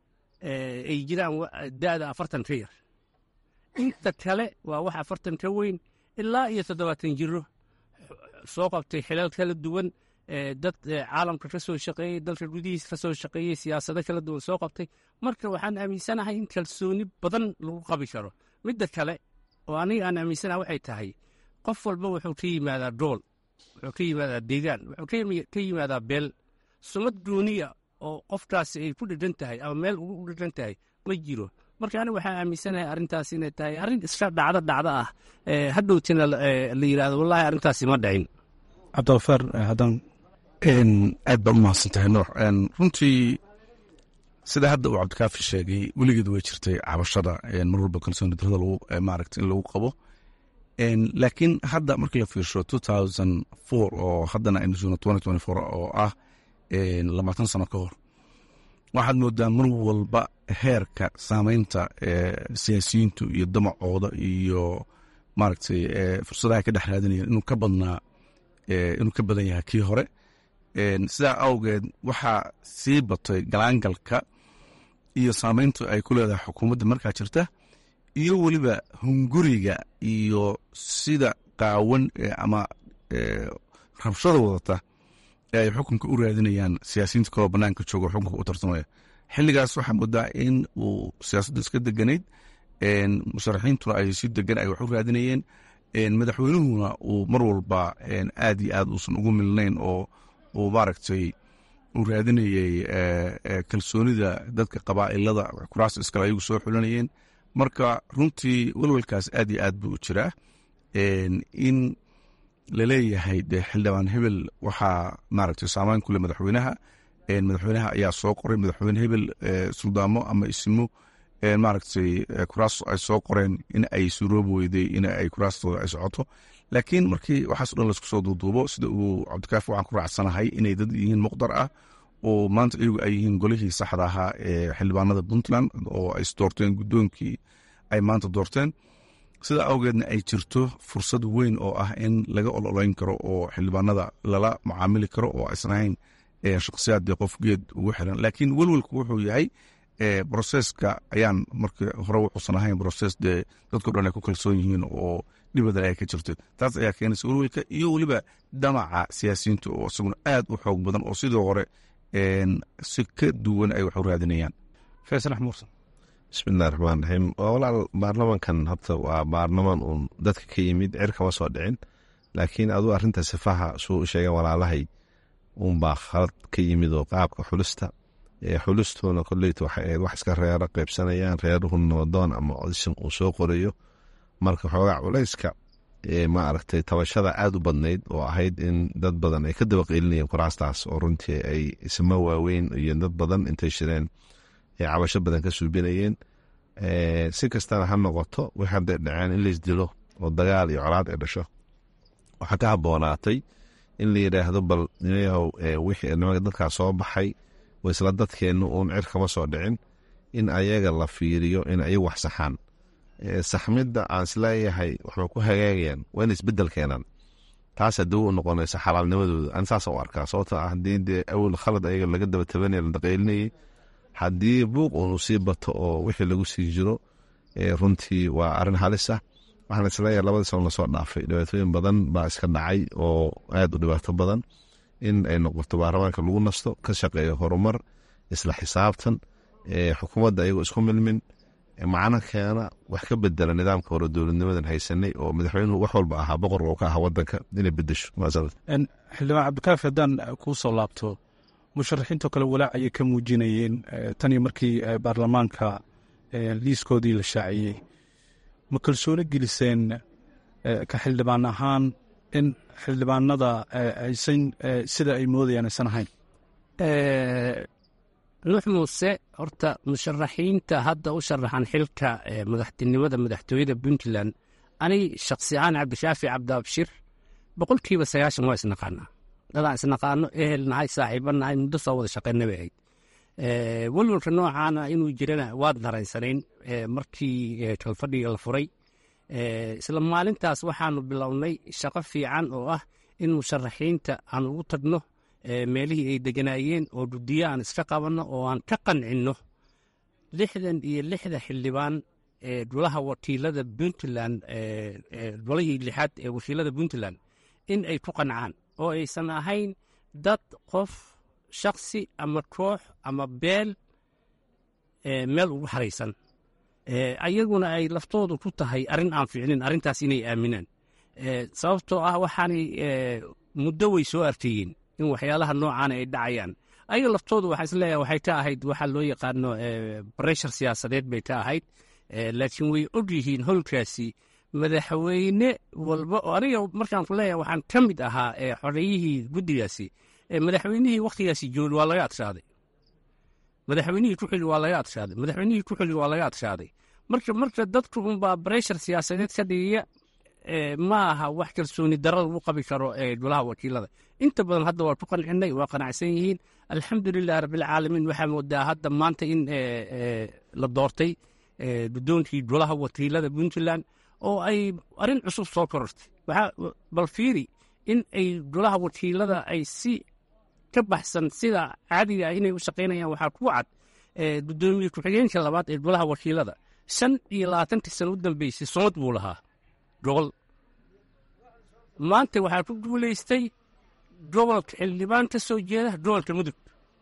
C: ay jiraan da'da afartan ka yar inta kale waa wax afartan ka weyn ilaa iyo toddobaatan jiro soo qabtay xilal kala duwan dad caalamka ka soo shaqeeyey dalka gudihiisa ka soo shaqeeyey siyaasado kala duwan soo qabtay marka waxaan aaminsanahay in kalsooni badan lagu qabi karo midda kale oo aniga aan aaminsanaha waxay tahay qof walba wuxuu ka yimaadaa dool wuxuu ka yimaadaa deegaan wuxuu ka yimaadaa beel sumad gooniya oo qofkaasi ay ku dhedhan tahay ama meel ugu dhedhan tahay ma jiro marka aniga waxaan aaminsanahay arrintaas inay tahay arrin iska dhacdo dhacdo ah hadhowtina la yidhahdo wallaahi arrintaasi ma dhicin
K: cabdiafaar haddaan
L: aad baa u mahadsantahay nuux runtii sida hadda uu cabdikaafi sheegay weligeed way jirtay cabashada mar walba kalsooni darada maaragta in lagu qabo laakiin hadda markii la fiirsho two thousand four oo haddana aynu joogno twenty twenty four oo ah labaatan sano ka hor waxaad moodaa mar walba heerka saameynta siyaasiyiintu iyo damacooda iyo maaragtay fursadaha ka dhex raadinayaan inuu ka badnaa inuu ka badan yahay kii hore sidaa awgeed waxaa sii batay galaangalka iyo saameyntu ay ku leedahay xukuumadda markaa jirta iyo weliba hunguriga iyo sida qaawan ama rabshada wadata ee ay xukunka u raadinayaan siyaasiyiinta kaloo banaanka jooga xukunka u tartamaya xilligaas waxaa moodaa in uu siyaasaddu iska deganayd musharaxiintuna ay si degan ay wax u raadinayeen madaxweynuhuna uu mar walba aad iyo aad uusan ugu milnayn oo uu maaragtay uu raadinayey kalsoonida dadka qabaa'ilada kuraas iskale ayagu soo xulanayeen marka runtii welwelkaas aad iyo aad buu u jiraa in laleeyahay de xildhibaan hebel waxaa maaragtay saameyn kule madaxweynaha madaxweynaha ayaa soo qoray madaxweyne hebel suldaamo ama isimo maaragtay kuraas ay soo qoreen in ay suroobi weyday in ay kuraastooda ay socoto laakiin markii waxaaso dhan laisku soo duuduubo sida uu cabdikaafi waxaan ku raacsanahay inay dad yihiin muqdar ah oo maanta iyagu ay yihiin golihii saxda ahaa ee xildhibaanada puntland oo ay isdoorteen guddoonkii ay maanta doorteen sida awgeedna ay jirto fursad weyn oo ah in laga ololeyn karo oo xildhibaanada lala mucaamili karo oo aysan ahayn shakhsiyaad dee qof geed ugu xiran laakiin welwelku wuxuu yahay broseska ayaan markii hore wuxuusan ahayn broses dee dadko dhan ay ku kalsoon yihiin oo dhibadan ay ka jirto taas ayaa keenaysa welwelka iyo weliba damaca siyaasiyiinta oo isaguna aad u xoog badan oo sidii hore si ka duwan ay wax u raadinayaan
K: faysal axmuursan
D: bismillahi raxmaan raxiim walaal baarlamankan horta waa baarlaman uun dadka ka yimid cir kama soo dhicin laakiin aduu arrinta sifaha suu sheegeen walaalahay uunbaa khalad ka yimid oo qaabka xulista xulistuna koleyta waxay ahayd wax iska reero qaybsanayaan reeruhu nabadoon ama odishan uu soo qorayo marka xoogaa culayska ma aragtay tabashada aada u badnayd oo ahayd in dad badan ay ka daba qeylinayeen kuraastaas oo runtii ay isma waaweyn iyo dad badan intay shireen ay cabasho badan ka suubinayeen si kastana ha noqoto wix hadday dhaceen in laisdilo oo dagaal iyo colaad ay dhasho waxaa ka haboonaatay in la yidhaahdo bal yahow wixii nimanka dadkaa soo baxay oo isla dadkeenna uun cir kama soo dhicin in ayaga la fiiriyo in ayagu wax saxaan saxmidda aan isleeyahay waxbay ku hagaagayaan waa in isbedel keenaan taas haddii u noqonaysa xalaalnimadooda an saasa u arkaa sababto ah haddii dee awel khalad ayaga laga daba tabanaya la daqaylinayay haddii buuq uunu sii bato oo wixii lagu sii jiro runtii waa arrin halis ah waxaan isleeyahay labadii sano lasoo dhaafay dhibaatooyin badan baa iska dhacay oo aad u dhibaato badan in ay noqoto baarlamaanka lagu nasto ka shaqeeyo horumar isla xisaabtan xukuumadda ayagoo isku milmin macno keena wax ka bedela nidaamka hore dowladnimadan haysanay oo madaxweynuhu wax walba ahaa boqor oo ka ahaa wadanka inay bedesho
K: xildhibaan cabdikaafi haddaan kuu soo laabto musharaxiintoo kale walaac ayay ka muujinayeen tan iyo markii baarlamaanka liiskoodii la shaaciyey ma kalsoono geliseen ka xildhibaan ahaan in xildhibaanada aysan sida ay moodayaan aysan ahayn
C: nuux muuse horta musharaxiinta hadda u sharaxan xilka madaxtinimada madaxtooyada puntland ani shaksi ahaan cabdishaafi cabdiabshir boqolkiiba sagaashan waa isnaqaanaa dadaan isnaqaano ehel nahay saaxiiba nahay muddo soo wada shaqeyna bay ahayd welwalka noocaana inuu jirana waad daraysanayn markii kalfadhiga la furay isla maalintaas waxaanu bilownay shaqo fiican oo ah in musharaxiinta aan ugu tagno meelihii ay deganaayeen oo guddiyo aan iska qabanno oo aan ka qancinno lixdan iyo lixda xildhibaan ee golaha wakiilada puntland golihii lixaad ee wakiilada puntland in ay ku qancaan oo aysan ahayn dad qof shaksi ama koox ama beel meel ugu xaraysan ayaguna ay laftoodu ku tahay arrin aan fiicnin arrintaas inay aaminaan sababtoo ah waxaanay muddo way soo arteeyeen in waxyaalaha noocaana ay dhacayaan ayaga laftoodu waxaa isleeyahay waxay ka ahayd waxaa loo yaqaano breshar siyaasadeed bay ka ahayd laakiin way og yihiin howlkaasi madaxweyne walba oo aniga markaan ku leeyahay waxaan ka mid ahaa xoreeyihii guddigaasi madaxweynihii wakhtigaasi jooli waa laga adshaaday madaxweynihii ku xili waa laga adshaaday madaxweynihii ku xili waa laga adshaaday marka marka dadku unbaa breshar siyaasadeed ka dhigaya ma aha wax kalsooni daro lagu qabi karo golaha wakiilada inta badan hadda waa ku qancinay waa qanacsan yihiin alxamdulilah rabbilcaalamiin waxaa moodaa hadda maanta in la doortay guddoonkii golaha wakiilada puntland oo ay arrin cusub soo korortay bal fiiri in ay golaha wakiilada ay si ka baxsan sida caadiga ah inay u shaqaynayaan waxaa ku cad guddoomiye ku-xigeenka labaad ee golaha wakiilada shan iyo labaatantii sano u dambeysay somad buu lahaa gobol maanta waxaa ku guulaystay gobolka xildhibaan ka soo jeeda gobolka mudug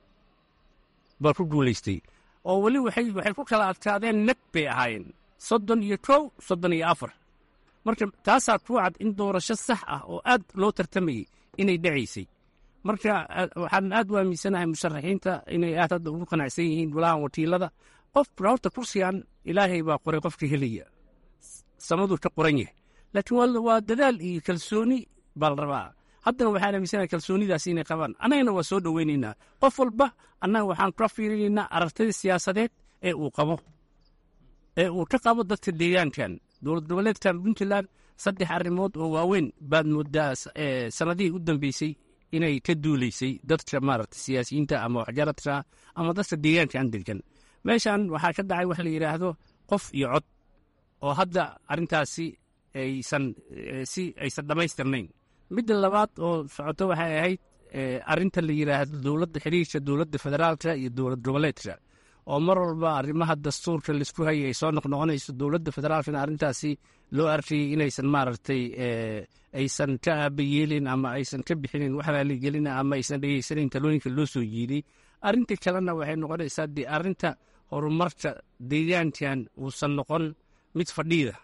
C: baa ku guulaystay oo weli waxay ku kala adkaadeen nag bay ahaayeen soddon iyo kow soddon iyo afar marka taasaa ku cad in doorasho sax ah oo aad loo tartamayey inay dhacaysay marka waxaan aad u aaminsanahay musharaxiinta inay aad hadda ugu qanacsan yihiin golaha wakiilada qof horta kursigan ilaahay baa qoray qofka helaya samaduu ka qoran yahay laakiin waa dadaal iyo kalsooni baa la rabaa haddana waxaan aaminsanahay kalsoonidaas inay qabaan annagana waa soo dhoweynaynaa qof walba annaga waxaan ka fiirinaynaa aragtida siyaasadeed ee uu qabo ee uu ka qabo dadka deegaankan dowlad goboleedkan puntland saddex arrimood oo waaweyn baad moodaa sanadihii u dambeysay inay ka duuleysay dadka maaragta siyaasiyiinta ama waxjaradka ama dadka deegaanka aan degan meeshan waxaa ka dhacay wax la yidhaahdo qof iyo cod oo hadda arrintaasi aysan si aysan dhammaystirnayn midda labaad oo socoto waxay ahayd arrinta la yidhaahdo dowladda xiriirka dowladda federaalka iyo dowlad goboleedka oo mar walba arrimaha dastuurka laisku hayay ay soo noqnoqonayso dowladda federaalkana arrintaasi loo arkayay inaysan maaragtay aysan ka aabayeelin ama aysan ka bixinin wax raaligelina ama aysan dhegeysanayn talooyinka loo soo jiiday arrinta kalena waxay noqonaysaa dee arrinta horumarka deegaankan uusan noqon mid fadhiida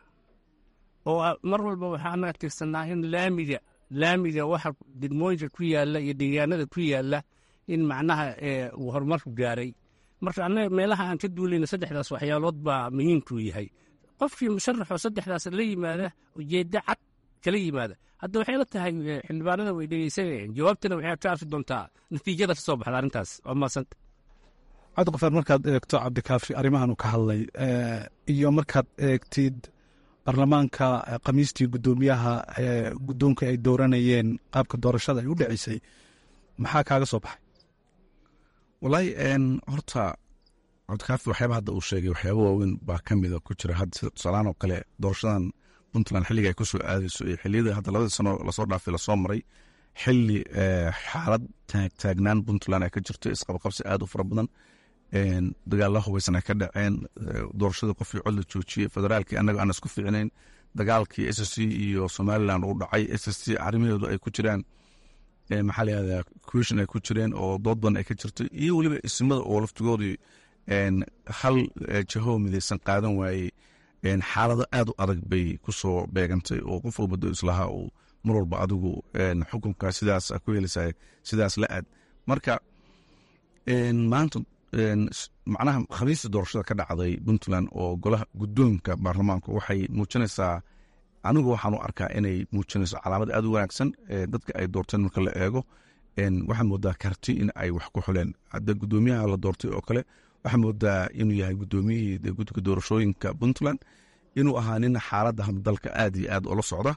C: oo mar walba waxaan tirsanaa in laamiga laamiga waxa degmooyinka ku yaala iyo deegaanada ku yaala in macnaha uu horumarku gaaray marka annaga meelaha aan ka duulayna saddexdaas waxyaalood baa muhiimkuu yahay qofkii musharaxoo saddexdaas la yimaada ujeeddo cad kala yimaada hadda waxay la tahay xildhibaanada way dhegeysanayeen jawaabtana waxay ka arki doontaa natiijada ka soo baxda arrintaas waa maasanta
K: cabdiqafaar markaad eegto cabdikaafi arrimahan ka hadlay iyo markaad eegtid baarlamaanka khamiistii guddoomiyaha guddoonka ay dooranayeen qaabka doorashada ay u dhaceysay maxaa kaaga soo baxay
L: walaahi horta cabdikaafi waxyaaba hadda uu sheegay waxyaaba waaweyn baa ka mida ku jira hadda sida tusaalaan oo kale doorashadan puntland xilliga ay ku soo aadayso iyo xilliyada hadda labadii sano lasoo dhaafay lasoo maray xili xaalad taagnaan puntland ay ka jirto isqabqabsi aad u fara badan dagaalla hubeysan ay ka dhaceen doorashadii qofkii cod la joojiyey federaalkii annaga aan isku fiicnayn dagaalkii s c iyo somalilan uu dhacay s c arrimaheedu ay ku jiraan maxaa layihahdaa question ay ku jireen oo dood badan ay ka jirtay iyo weliba isimada oo laftigoodii hal jaho midaysan qaadan waayey xaalado aad u adag bay ku soo beegantay oo qof walba do islahaa uu mar walba adigu xukunka sidaas ku helaysa sidaas la aad marka maanta macnaha khamiista doorashada ka dhacday puntland oo golaha guddoonka baarlamaanku waxay muujinaysaa anigu waxaan u arkaa inay muujinayso calaamad aad u wanaagsan dadka ay doorteen marka la eego waxaa moodaa karti in ay wax ku xuleen hadda guddoomiyaha la doortay oo kale waxaa moodaa inuu yahay guddoomiyihii guddiga doorashooyinka puntland inuu ahaa nin xaaladda dalka aad iyo aad ula socda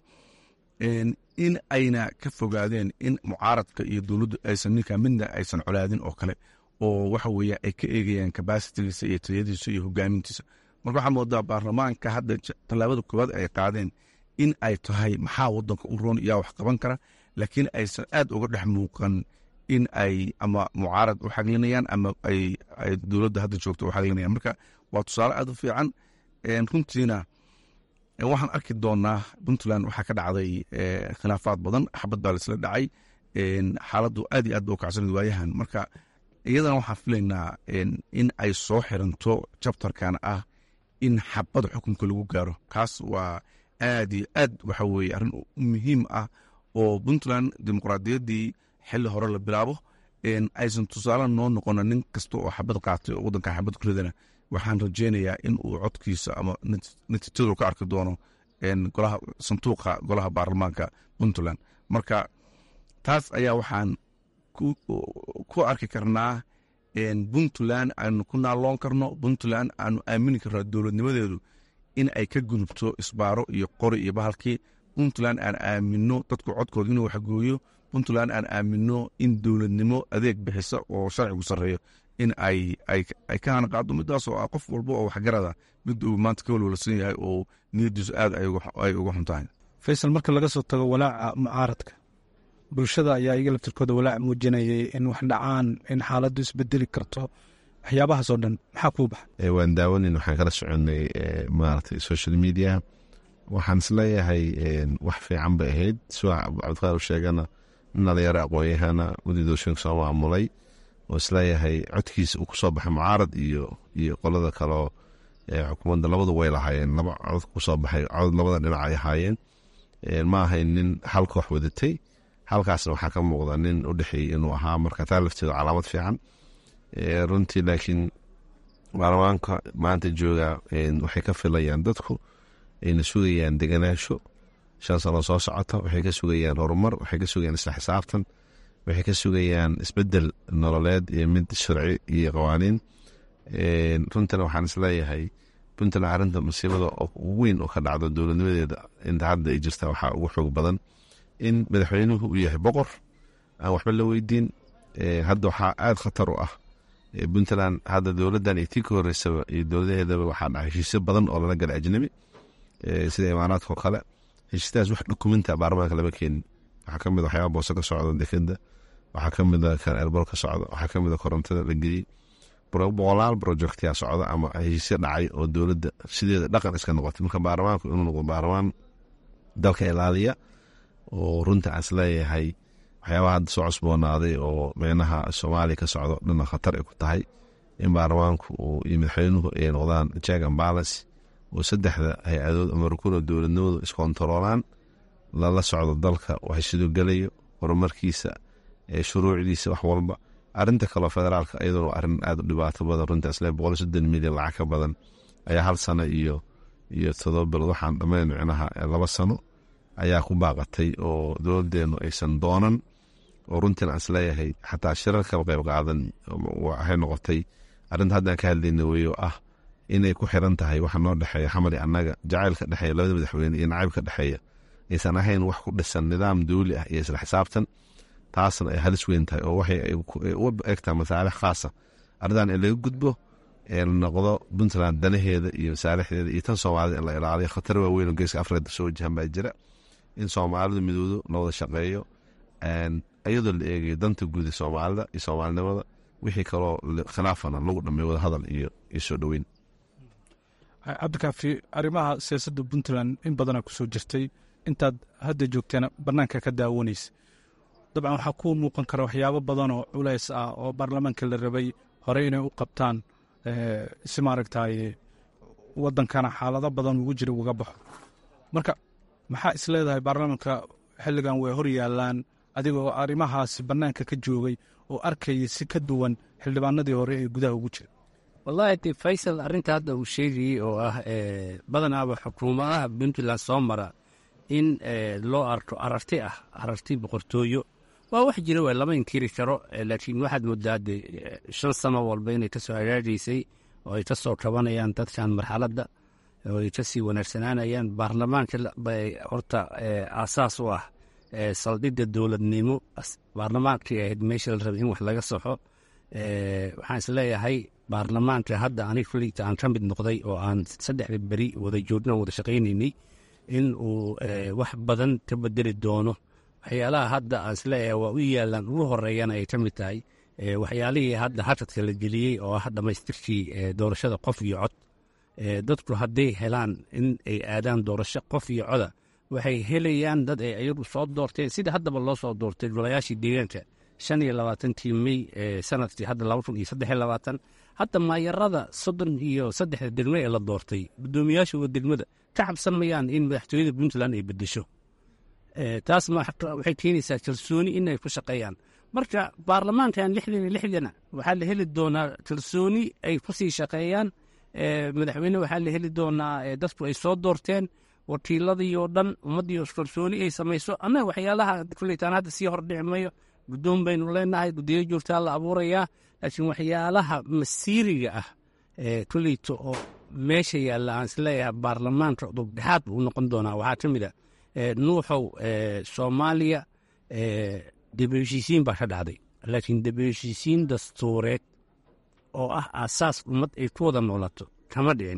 L: in ayna ka fogaadeen in mucaaradka iyo dowladdu aysan ninka midna aysan colaadin oo kale oo waxa weeye ay ka eegayaan kabasitigiisa iyo tayadiisa iyo hogaamintiisa marka waxaa moodaa baarlamaanka hadda tallaabada koowaad ay qaadeen in ay tahay maxaa wadanka u roon yaa wax qaban kara laakiin aysan aad uga dhex muuqan in ay ama mucaarad u xaglinayaan ama ay dowladda hadda joogto u xaglinayaan marka waa tusaale aad u fiican runtiina waxaan arki doonaa puntland waxaa ka dhacday khilaafaad badan xabad baa laisla dhacay xaaladdu aad iyo aad ba u kacsanad waayahan marka iyadana waxaan filaynaa in ay soo xiranto jabtarkan ah in xabad xukunka lagu gaaro kaas waa aad iyo aad waxa weye arrin muhiim ah oo puntland dimuqraadiyaddii xili hore la bilaabo aysan tusaale noo noqona nin kasta oo xabad qaatay oo wadanka xabad ku ridana waxaan rajeynayaa in uu codkiisa ama natiijadu ka arki doono golaha sanduuqa golaha baarlamaanka puntland marka taas ayaa waxaan ku arki karnaa puntland aanu ku naaloon karno puntland aanu aamini karno dowladnimadeedu in ay ka gudubto isbaaro iyo qori iyo bahalkii puntland aan aamino dadku codkooda inuu waxgooyo puntland aan aamino in dowladnimo adeeg bixisa oo sharcigu sarreeyo in ay ka hanaqaado midaas oo ah qof walba oo waxgarada mid uu maanta ka walwalsan yahay oo niyadiisu aad ay uga xun tahay
K: faysal marka laga soo tago walaaca mucaaradka bulshada ayaa iga laftirkooda walaac muujinayay in wax dhacaan in xaaladdu isbedeli karto waxyaabahaasoo dhan maxaa kuu baxa
D: waan daawanin waxaan kala soconay maaragtay social media waxaan isleeyahay wax fiican bay ahayd sida cabdiqaar u sheegana nin dhalinyaro aqoon-yahana guddi doorashooyinka soo maamulay oo isleeyahay codkiisa uu kusoo baxay mucaarad iyo iyo qolada kaleo xukuumadda labadu way lahaayeen laba cod kusoo baxay cod labada dhinac ay ahaayeen ma ahayn nin hal koox wadatay halkaasna waxaa ka muuqda nin u dhexeeyey inuu ahaa marka taa lafteedu calaamad fiican runtii laakiin baarlamaanka maanta jooga waxay ka filayaan dadku ayna sugayaan deganaansho shan sano soo socota waxay ka sugayaan horumar waxay ka sugayaan isla xisaabtan waxay ka sugayaan isbedel nololeed iyo mid sharci iyo qawaaniin runtana waxaan isleeyahay puntland arrinta masiibada weyn oo ka dhacdo dowladnimadeeda inta hadda ay jirta waxaa ugu xoog badan in madaxweynuhu uu yahay boqor aan waxba la weydiin hadda waxaa aada khatar u ah puntland hadda dowladdan iyo tii ka horeysaba iyo dowladaheedaba waxaa dhacay heshiisyo badan oo lala galay ajnabi sida imaaraadka oo kale heshiisyadaas wax dokumenta baarlamaanka lama keenin waxaa ka mid a waxyaaba boose ka socda dekeda waxaa ka mid a kan erbol ka socda waxaa ka mid a korontada la geliyey boqolaal projectyaa socda ama heshiisyo dhacay oo dowladda sideeda dhaqan iska noqotay marka baarlamaanku inuu noqdo baarlamaan dalka ilaaliya oo runta aan isleeyahay waxyaabaha hadda soo cusboonaaday oo meynaha soomaaliya ka socdo dhana khatar ay ku tahay in baarlamaanku iyo madaxweynuhu ay noqdaan check and balance oo saddexda hay-adood ama rukuna dowladnimadu iskontaroolaan lala socdo dalka wax siduu gelayo horumarkiisa shuruucdiisa wax walba arinta kaleo federaalka iyaduna waa arin aada u dhibaato badan runta isle boqol soddon milyan lacag ka badan ayaa hal sano iyo iyo todoba bilood waxaan dhammayn micnaha laba sano ayaa ku baaqatay oo dowladeenu aysan doonan oo runtiin aan isleeyahay xataa shirar kaba qayb qaadan waxay noqotay arrinta haddaan ka hadlayna wey oo ah inay ku xiran tahay waxa noo dhexeeya xamali annaga jacaylka dhexeeya labada madaxweyne iyo nacaybka dhexeeya aysan ahayn wax ku dhisan nidaam dowli ah iyo isla xisaabtan taasna ay halis weyn tahay oo waxay u egtaa masaalix khaasa arrintan in laga gudbo ee la noqdo puntland danaheeda iyo masaalixdeeda iyo tan soomaalida in la ilaaliyo khatar waaweyn oo geeska afrika soo wajahan baa jira in soomaalidu midoodo la wada shaqeeyo iyadoo la eegayo danta guud ee soomaalida iyo soomaalinimada wixii kaloo khilaafana lagu dhamay wada hadal iyo soo dhoweyn
K: cabdikaafi arrimaha siyaasadda puntland in badana kusoo jirtay intaad hadda joogteena bannaanka ka daawanaysa dabcan waxaa ku muuqan kara waxyaabo badanoo culays ah oo baarlamaanka la rabay horey inay u qabtaan si maaragtay wadankana xaalado badan ugu jira uga baxo marka maxaa is leedahay baarlamaanka xilligan way hor yaalaan adigoo arrimahaasi bannaanka ka joogay oo arkaya si ka duwan xildhibaanadii hore ee gudaha ugu jira
C: wallaahi de faysal arrinta hadda uu sheegayey oo ah badanaaba xukuumadaha puntland soo mara in loo arko ararti ah ararti boqortooyo waa wax jira waa lama inkiri karo laakiin waxaad moodaa de shan sano walba inay ka soo hagaagaysay oo ay ka soo kabanayaan dadkan marxaladda oo ay kasii wanaagsanaanayaan baarlamaanka bay horta aasaas u ah saldhigga dowladnimo baarlamaankii ahayd meesha la rabay in wax laga soxo waxaan isleeyahay baarlamaanka hadda anig kuligta aan ka mid noqday oo aan saddexda beri wada joogna wada shaqaynaynay in uu wax badan ka bedeli doono waxyaalaha hadda aan isleeyahay waa u yaalaan ugu horeeyana ay ka mid tahay waxyaalihii hadda hashadka la geliyey oo ah dhammaystirkii doorashada qof iyo cod dadku hadday helaan in ay aadaan doorasho qof iyo coda waxay helayaan dad ay ayagu soo doorteen sida haddaba loo soo doortay golayaashii deegaanka shan iyo labaatankii mey sanadkii hadda laba kun iyo saddex iyo labaatan hadda maayarada soddon iyo saddexda degmo ee la doortay guddoomiyaashuga degmada ka cabsan mayaan in madaxtooyada puntland ay bedesho taas waxay keenaysaa kalsooni inay ku shaqeeyaan marka baarlamaankan lixdan iyo lixdana waxaa la heli doonaa kalsooni ay kusii shaqeeyaan madaxweyne waxaa la heli doonaa dadku ay soo doorteen wakiiladii oo dhan ummaddii kalsooni ay samayso annaga waxyaalaha kuleytaan hadda sii hordhici mayo guddoon baynu leenahay guddiyo joogtaa la abuurayaa laakiin waxyaalaha masiiriga ah kuleyto oo meesha yaalla aan isleeyahay baarlamaanka dubdhexaad buu u noqon doonaa waxaa ka mid a nuuxow soomaaliya debe heshiisiin baa ka dhacday laakiin debe heshiisiin dastuureed oo ah aasaas ummad ay ku wada noolato kama dhicin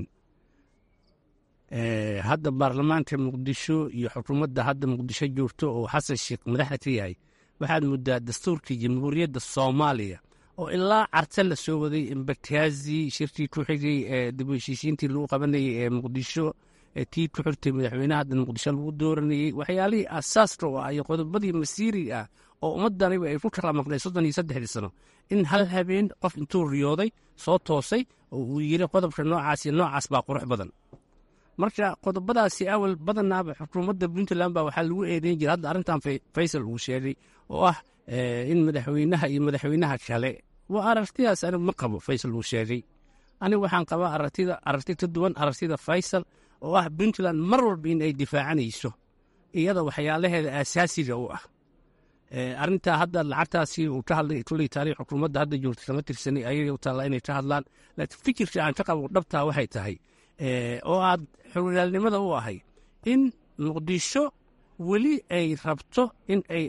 C: hadda baarlamaanka muqdisho iyo xukuumadda hadda muqdisho joogto oo xasan sheekh madaxda ka yahay waxaad muddaa dastuurka jamhuuriyadda soomaaliya oo ilaa carte la soo waday imbakaazi shirkii ku xigay ee dib u heshiisiintii lagu qabanayay ee muqdisho tii ku xirtay madaxweynaha hadda muqdisho lagu dooranayey waxyaalihii asaaska u ah iyo qodobadii masiiriga ah oo ummadaniba ay ku kala maqnay soddon iyo saddexdii sano in hal habeen qof intuu riyooday soo toosay oo uu yiri qodobka noocaas iyo noocaas baa qurux badan marka qodobadaasi awal badanaaba xukuumadda puntland baa waxaa lagu eedeyn jira hadda arrintan faysal uu sheegay oo ah in madaxweynaha iyo madaxweynaha kale waa aragtidaas anigu ma qabo faysal uu sheegay anigu waxaan qabaa aragtida aragti ka duwan aragtida faysal oo ah puntland mar walba in ay difaacanayso iyada waxyaalaheeda aasaasiga u ah arrintaa hadda lacagtaasi uu ka hadlay kulley taariikh xukuumadda hadda joogta kama tirsanay ayaga u taalla inay ka hadlaan laakiin fikirka aan ka qabo dhabtaa waxay tahay oo aad xoriyaalnimada u ahay in muqdisho weli ay rabto in ay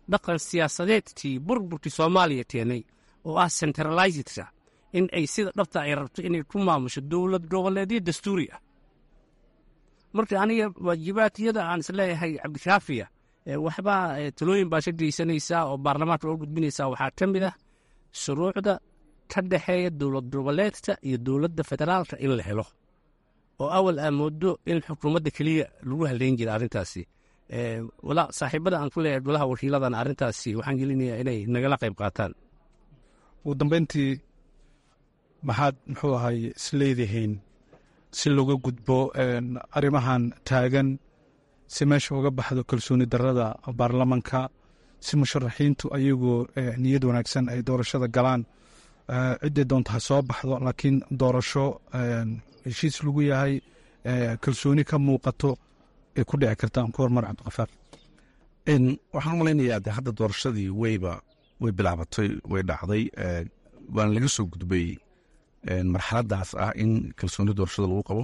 C: dhaqan siyaasadeedkii burburkii soomaaliya keenay oo ah centralizedka in ay sida dhabta ay rabto inay ku maamusho dowlad goboleedyo dastuuri ah marka aniga waajibaadkiyada aan isleeyahay cabdikaafiya waxbaa talooyin baa ka geysanaysaa oo baarlamaanka oo gudbinaysaa waxaa ka mid ah shuruucda ka dhexeeya dowlad goboleedka iyo dowladda federaalka in la helo oo awal aa moodo in xukuumadda keliya lagu haleyn jira arrintaasi saaxiibada aan ku leeyahay golaha wakiiladan arrintaasi waxaan gelinayaa inay nagala qayb qaataan
K: ugu dambeyntii maxaad muxuu ahay isleedihiin si looga gudbo arrimahan taagan si meesha uga baxdo kalsooni darada baarlamanka si musharaxiintu ayagoo niyad wanaagsan ay doorashada galaan ciddii doonta ha soo baxdo laakiin doorasho heshiis lagu yahay kalsooni ka muuqato ay ku dhici kartaan ku hormar cabdiqafaar
L: waxaan u malaynayaa de hadda doorashadii weyba way bilaabatay way dhacday waana laga soo gudbay marxaladaas ah in kalsooni doorashada lagu qabo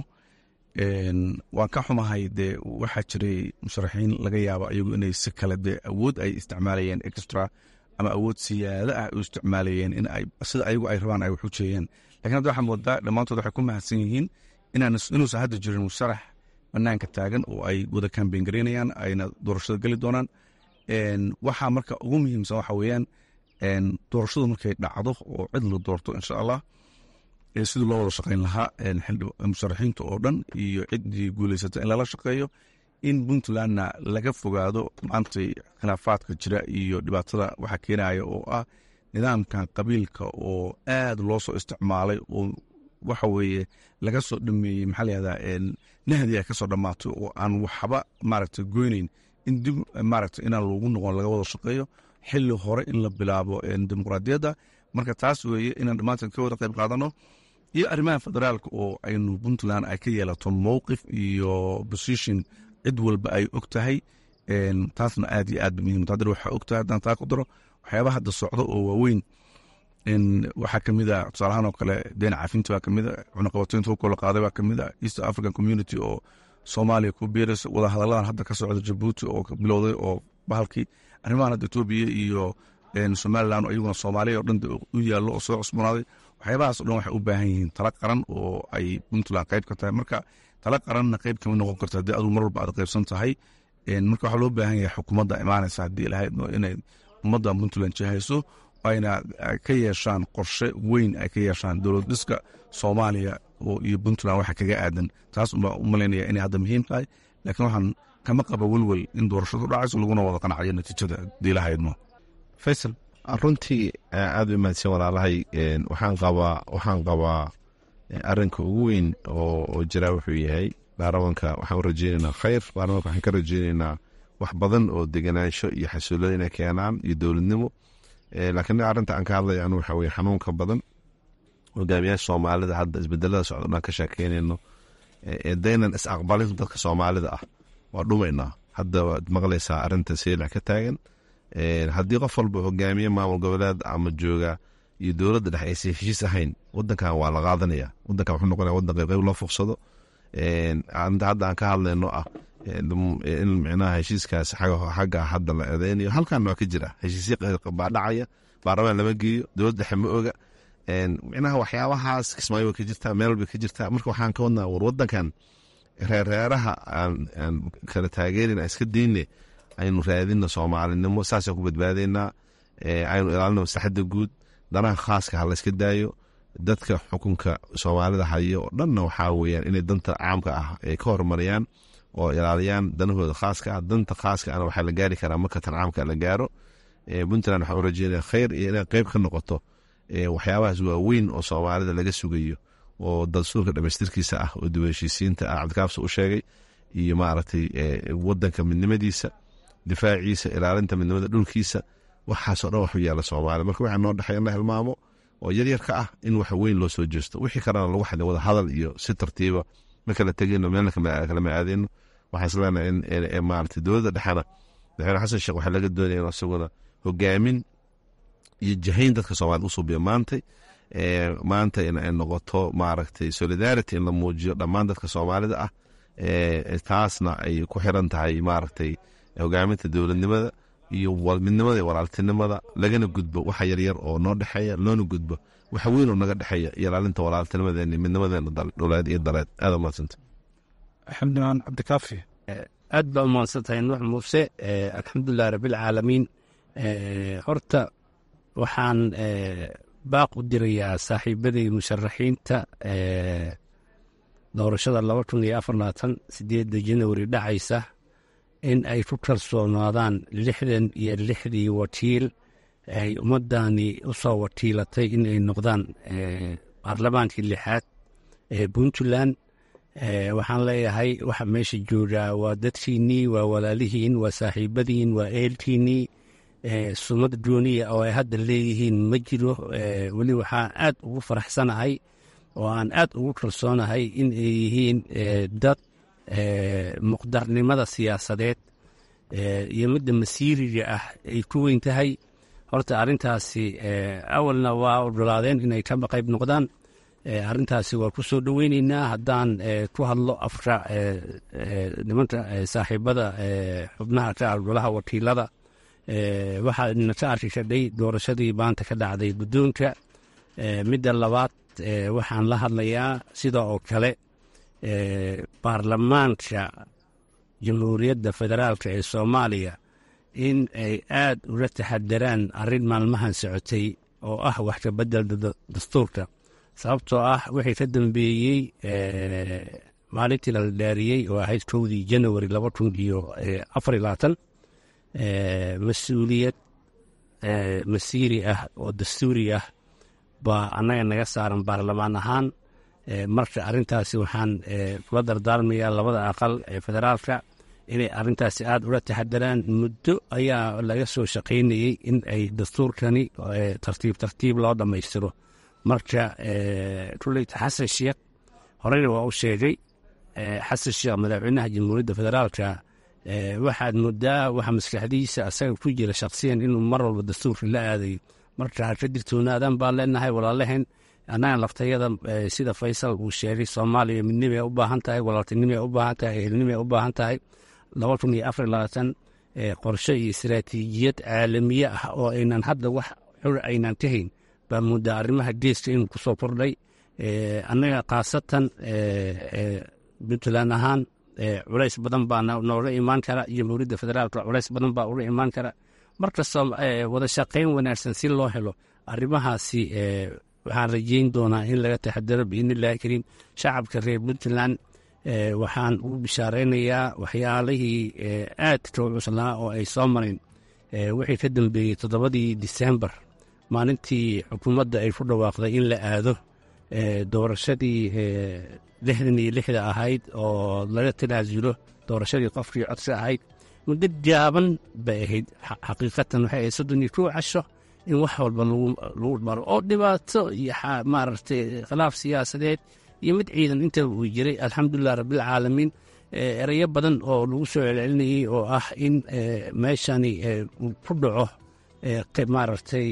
L: waan ka xumahay dee waxaa jiray musharaxiin laga yaabo ayagu inay si kale dee awood ay isticmaalayeen extra ama awood siyaada ah u isticmaalayeen in ay sida ayagu ay rabaan ay wax u jeeyeen lakin hadda waxaa moodaa dhammaantood waxay ku mahadsan yihiin inuusan hadda jirin musharax banaanka taagan oo ay wada kambeyn garaynayaan ayna doorashada geli doonaan waxaa marka ugu muhiimsan waxa weeyaan doorashadu markay dhacdo oo cid la doorto insha allah sidii loo wada shaqayn lahaa musharaxiinta oo dhan iyo ciddii guuleysata in lala shaqeeyo in puntlandna laga fogaado maantay khilaafaadka jira iyo dhibaatada waxa keenaya oo ah nidaamkan qabiilka oo aad loo soo isticmaalay oo waxa weeye laga soo dhameeyey maxaa layihahdaa nahdi ay ka soo dhammaatay oo aan waxba maaragta goyneyn in dib maaragta inaan loogu noqon laga wada shaqeeyo xili hore in la bilaabo dimuqraadiyadda marka taas weeye inaan dhammaanteen ka wada qayb qaadano iyo arrimaha federaalka oo aynu puntland ay ka yeelato mowqif iyo position cid walba ay og tahay taasna aad iyo aad ba muhiim haddana waxaa og tahay haddaan taa ku daro waxyaabaha hadda socdo oo waaweyn waxaa kamid a tusaalahaan oo kale deen cafinta baa kamid a cunaqabatoynta hubkoo la qaaday baa kamid a east african community oo soomaaliya ku biiraysa wada hadalladan hadda ka socda jabuuti oo bilowday oo bahalkii arrimahan hadda etoobiya iyo somalilan iyaguna soomaaliya oo dhan u yaallo oo soo cusboonaaday waxyaabahaas o dhan waxay u baahan yihiin tala qaran oo ay puntland qayb ka tahay marka tala qaranna qayb kama noqon karto haddii aduu mar walba aad qaybsan tahay marka waxaa loo baahan yahay xukuumadda imaanaysa haddii lahayd inay ummadda puntland jahayso ayna ka yeeshaan qorshe weyn ay ka yeeshaan dowlad dhiska soomaaliya iyo puntland waxa kaga aadan taas unbaa u malaynaya inay hadda muhiim tahay laakiin waxaan kama qaba welwel in doorashadu dhacayso laguna wada qanacayo natiijada haddii lahaydno
K: faysal
D: runtii aad u mahadsan walaalahay waxaan qabaa waxaan qabaa arinka ugu weyn oo jira wuxuu yahay baarlamanka waxaan u rajeynaynaa khayr baarlamanka waxaan ka rajeynaynaa wax badan oo deganaansho iyo xasuulada inay keenaan iyo dowladnimo laakiin arinta aan ka hadlaya anu waxa weye xanuunka badan hogaamiyaasha soomaalida hadda isbedelada socdo dhan ka sheekeynayno daynan is aqbalin dadka soomaalida ah waa dhumaynaa hadda waad maqlaysaa arinta seelac ka taagan haddii qof walba hogaamiye maamul goboleed ama jooga iyo dowladda dhex aysa heshiis ahayn wadankan waa la qaadanaya wadankan wuxuu noqonaya wadan qayb qayb loo fuqsado arinta hadda aan ka hadlayno ah in micnaha heshiiskaas xagga hadda la eedeynayo halkan waa ka jira heshiisya baa dhacaya baarlamaan lama geeyo dowlad dhexe ma oga micnaha waxyaabahaas kismaayo way ka jirtaa meel bay ka jirtaa marka waxaan ka wadnaa war wadankan reerreeraha aan kala taageerin aan iska deyne aynu raadino soomaalinimo saasaan ku badbaadaynaa aynu ilaalino maslaxadda guud danaha khaaska ha layska daayo dadka xukunka soomaalida hayo oo dhanna waxaa weyaan inay danta caamka ah ay ka horumariyaan oo ilaaliyaan danahooda khaaska ah danta khaaska ana waxaa la gaari karaa marka tan caamka la gaaro puntland waxaa u rajeynaya khayr iyo inay qeyb ka noqoto waxyaabahaas waaweyn oo soomaalida laga sugayo oo dastuurka dhamaystirkiisa ah oo dib heshiisiinta ah cabdikaafsa u sheegay iyo maaragtay wadanka midnimadiisa difaaciisa ilaalinta midnimada dhulkiisa waxaasoo dhan waxu yaala soomaaliya marka waxaa noo dhexeeya in la hilmaamo oo yaryarka ah in wax weyn loo soo jeesto wixii kalena lagu xadin wada hadal iyo si tartiiba ma kala tegino meelna kalama aadeyno waxaan isleenahay in maarata dowladda dhexena madaxweyne xasan sheekh waxaa laga doonaya in isaguna hogaamin iyo jahayn dadka soomaalida usuubiya maantay maanta in ay noqoto maaragtay solidarity in la muujiyo dhammaan dadka soomaalida ah taasna ay ku xiran tahay maaragtay hogaaminta dowladnimada iyo midnimada iyo walaaltinimada lagana gudbo waxa yaryar oo noo dhexeeya loona gudbo waxa weyn oo naga dhexeeya iyo ilaalinta walaaltinimadeena midnimadeena dhuleed iyo daleed aada umahadsanta
K: xildhibaan cabdikaafi
C: aad baa umahadsan tahay nuux muuse alxamdulilah rabbilcaalamiin horta waxaan baaq u dirayaa saaxiibadii musharaxiinta doorashada laba kun iyo afar labaatan sideedda janawari dhacaysa in ay ku kalsoonaadaan lixdan iyo lixdii wakiil ay ummadani u soo wakiilatay in ay noqdaan baarlamaankii lixaad ee puntland waxaan leeyahay waxa meesha joogaa waa dadkiinnii waa walaalihiin waa saaxiibadiin waa eelkiinnii sumad gooniya oo ay hadda leeyihiin ma jiro weli waxaan aad ugu faraxsanahay oo aan aad ugu kalsoonahay in ay yihiin dad muqdarnimada siyaasadeed iyo midda masiiriga ah ay ku weyn tahay horta arrintaasi awalna waa ogolaadeen inay ka qayb noqdaan arrintaasi waa ku soo dhoweyneynaa haddaan ku hadlo afka nimanka saaxiibada xubnaha ka ah golaha wakiilada waxaana ka arki kadhay doorashadii maanta ka dhacday guddoonka midda labaad waxaan la hadlayaa sida oo kale baarlamaanka jamhuuriyadda federaalka ee soomaaliya in ay aad ula taxadaraan arrin maalmahan socotay oo ah wax ka beddelda dastuurka sababtoo ah wixii ka dambeeyey maalintii la dhaariyey oo ahayd kowdii janawari laba kun iyo afar iyo labaatan mas-uuliyad masiiri ah oo dastuuri ah baa annaga naga saaran baarlamaan ahaan marka arrintaasi waxaan kula dardaarmayaa labada aqal ee federaalka inay arrintaasi aad ula taxadaraan muddo ayaa laga soo shaqaynayey in ay dastuurkani tartiib tartiib loo dhammaystiro marka kuleyta xasan sheekh horeyna waa u sheegay xasan sheekh madaxweynaha jamhuuriyadda federaalka waxaad moodaa waxa maskaxdiisa asaga ku jira shaksiyan inuu mar walba dastuurka la aadayo marka ka digtoonaadaan baan leenahay walaalehen annaga laftayada sida faysal uu sheegay soomaaliya midnimay u baahan tahay walaaltinimay u baahan tahay ehelnimay u baahan tahay laba kun iyo afar labaatan qorshe iyo istaraatiijiyad caalamiye ah oo aynan hadda wax xur aynan ka hayn baa muddaa arrimaha geeska inuu ku soo kordhay annaga khaasatan puntland ahaan culays badan baa nooga imaan kara jamhuuriyadda federaalka culays badan baa uga imaan kara markastoo wada shaqayn wanaagsan si loo helo arrimahaasi waxaan rajeyn doonaa in laga taxadaro biidnillahi kariim shacabka reer puntland waxaan ugu bishaaraynayaa waxyaalihii aadka u cuslaa oo ay soo mareen wixii ka dambeeyey toddobadii disembar maalintii xukuumadda ay ku dhawaaqday in la aado doorashadii lixdan iyo lixda ahayd oo laga tanaasulo doorashadii qofkii codsi ahayd muddo gaaban bay ahayd xaqiiqatan waxay ahayd soddon iyo kow casho in wax walba lagu maro oo dhibaato iyo maaragtay khilaaf siyaasadeed iyo mid ciidan intaba uu jiray alxamdulilah rabbilcaalamiin erayo badan oo lagu soo celcelinayey oo ah in meeshani uu ku dhaco maaragtay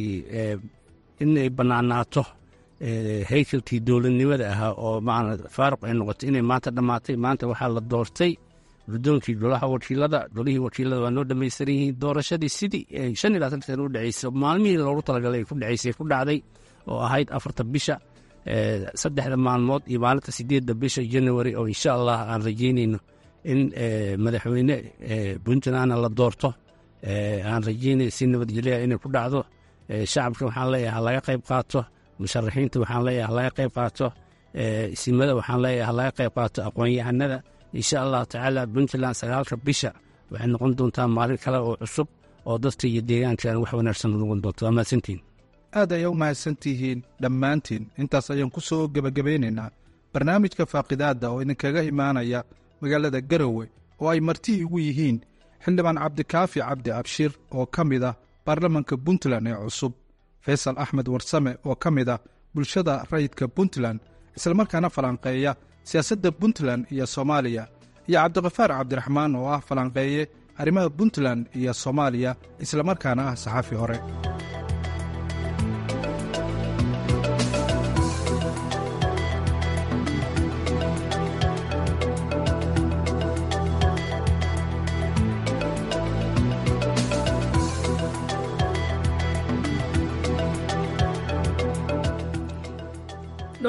C: inay bannaanaato haykalkii dowladnimada ahaa oo faaruq ay noqotay inay maanta dhammaatay maanta waxaa la doortay guddoonkii golaha wakiilada golihii wakiilada waa noo dhamaystiran yihiin doorashadii sidii shan iyo labaatan sana u dheceysay maalmihii loogu talagalay ay ku dhaceysay ku dhacday oo ahayd afarta bisha saddexda maalmood iyo maalinta sideedda bisha january oo insha allah aan rajeynayno in madaxweyne puntlandna la doorto aan rajeynay si nabadgelya inay ku dhacdo shacabka waxaan leeyahay halaga qayb qaato musharaxiinta waxaan leeyahay halaga qayb qaato isimada waxaan leeyahay halaga qayb qaato aqoon-yahanada insha allahu tacaala puntland sagaalka bisha waxay noqon doontaa maalin kale oo cusub oo dadka iyo deegaankan wax wanaagsan noqon doonto waa mahadsantiin
K: aad ayay u mahadsan tihiin dhammaantiin intaas ayaan ku soo gebagabeynaynaa barnaamijka faaqidaadda oo idinkaga imaanaya magaalada garowe oo ay martihii ugu yihiin xildhibaan cabdikaafi cabdi abshir oo ka mid ah baarlamanka puntland ee cusub faysal axmed warsame oo ka mid ah bulshada rayidka puntland islamarkaana falanqeeya siyaasadda puntland iyo soomaaliya iyo cabdikafaar cabdiraxmaan oo ah falanqeeye arrimaha puntland iyo soomaaliya islamarkaana ah saxaafi hore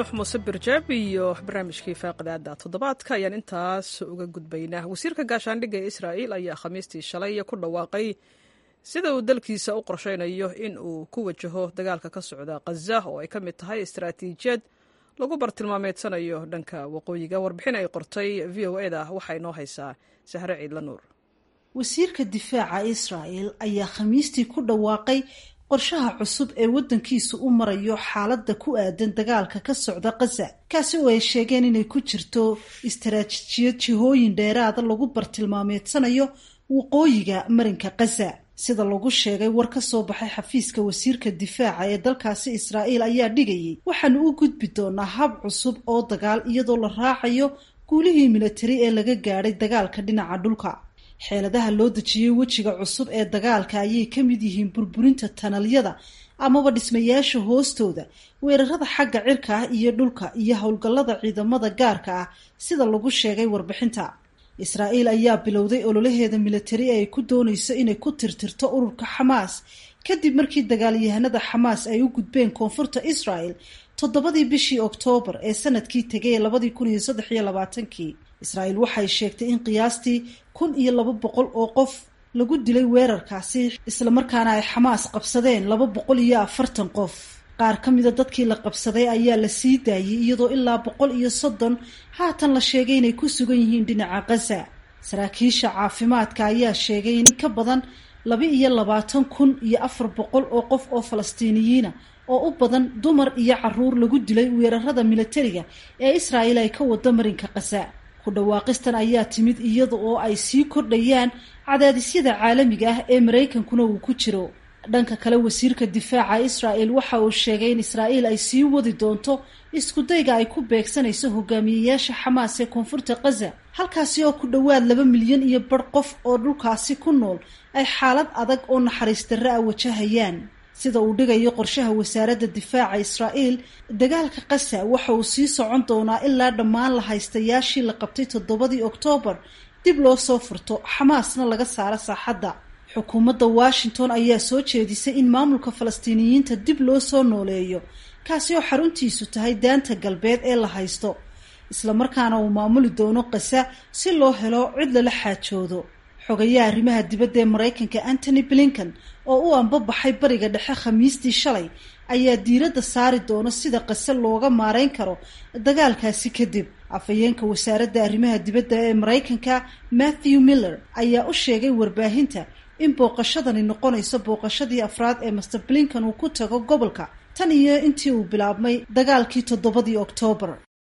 A: nuux muuse birjeeb iyo barnaamijkii faaqidaada toddobaadka ayaan intaas uga gudbaynaa wasiirka gaashaandhigga ee israa'iil ayaa khamiistii shalay ku dhawaaqay sida uu dalkiisa u qorshaynayo in uu ku wajaho dagaalka ka socda khaza oo ay ka mid tahay istaraatiijiyad lagu bartilmaameedsanayo dhanka waqooyiga warbixin ay qortay v o eda waxaa inoo haysaa sahre ciidla nuur
M: wasiirka difaaca israa'el ayaa khamiistii ku dhawaaqay qorshaha cusub ee waddankiisu u marayo xaaladda ku aadan dagaalka ka socda khaza kaasi oo ay sheegeen inay ku jirto istaraatiijiyad jihooyin dheeraada lagu bartilmaameedsanayo waqooyiga marinka khaza sida lagu sheegay war ka soo baxay xafiiska wasiirka difaaca ee dalkaasi israa'iil ayaa dhigayay waxaanu u gudbi doonaa hab cusub oo dagaal iyadoo la raacayo guulihii militari ee laga gaadhay dagaalka dhinaca dhulka xeeladaha loo dejiyey wejiga cusub ee dagaalka ayay ka mid yihiin burburinta tanalyada amaba dhismayaasha hoostooda weerarada xagga cirka ah iyo dhulka iyo howlgallada ciidamada gaarka ah sida lagu sheegay warbixinta israa'iil ayaa bilowday ololaheeda militari ee ay ku doonayso inay ku tirtirto ururka xamaas kadib markii dagaalyahanada xamaas ay u gudbeen koonfurta israel toddobadii bishii oktoobar ee sanadkii tegay ee labadii kun iyo saddex iyo labaatankii israa'iil waxay sheegtay in qiyaastii kun iyo laba boqol oo qof lagu dilay weerarkaasi islamarkaana ay xamaas qabsadeen laba boqol iyo afartan qof qaar ka mida dadkii la qabsaday ayaa la sii daayey iyadoo ilaa boqol iyo soddon haatan la sheegay inay ku sugan yihiin dhinaca khaza saraakiisha caafimaadka ayaa sheegay in ka badan laba iyo labaatan kun iyo afar boqol oo qof oo falastiiniyiina oo u badan dumar iyo caruur lagu dilay weerarada militariga ee israa'iil ay ka wado marinka khaza ku dhawaaqistan ayaa timid iyada oo ay sii kordhayaan cadaadisyada caalamiga ah ee maraykankuna uu ku jiro dhanka kale wasiirka difaaca israa'el waxa uu sheegay in israa'iil ay sii wadi doonto iskudayga ay ku beegsanayso hogaamiyeyaasha xamaas ee koonfurta khaza halkaasi oo ku dhowaad laba milyan iyo bar qof oo dhulkaasi ku nool ay xaalad adag oo naxariis darre ah wajahayaan sida uu dhigayo qorshaha wasaaradda difaaca israa'iil dagaalka khaza waxa uu sii socon doonaa ilaa dhammaan la haystayaashii la qabtay toddobadii oktoobar dib loo soo furto xamaasna laga saaro saaxadda xukuumadda washington ayaa soo jeedisay in maamulka falastiiniyiinta dib loo soo nooleeyo kaasi oo xaruntiisu tahay daanta galbeed ee la haysto islamarkaana uu maamuli doono kasa si loo helo cid lala xaajoodo xogayaha arrimaha dibadda ee maraykanka antony blinken oo u ambabaxay bariga dhexe khamiistii shalay ayaa diiradda saari doona sida kase looga maareyn karo dagaalkaasi kadib afhayeenka wasaaradda arrimaha dibadda ee maraykanka matthew miller ayaa u sheegay warbaahinta in booqashadani noqonayso booqashadii afraad ee master blinken uu ku tago gobolka tan iyo intii uu bilaabmay dagaalkii toddobadii oktoobar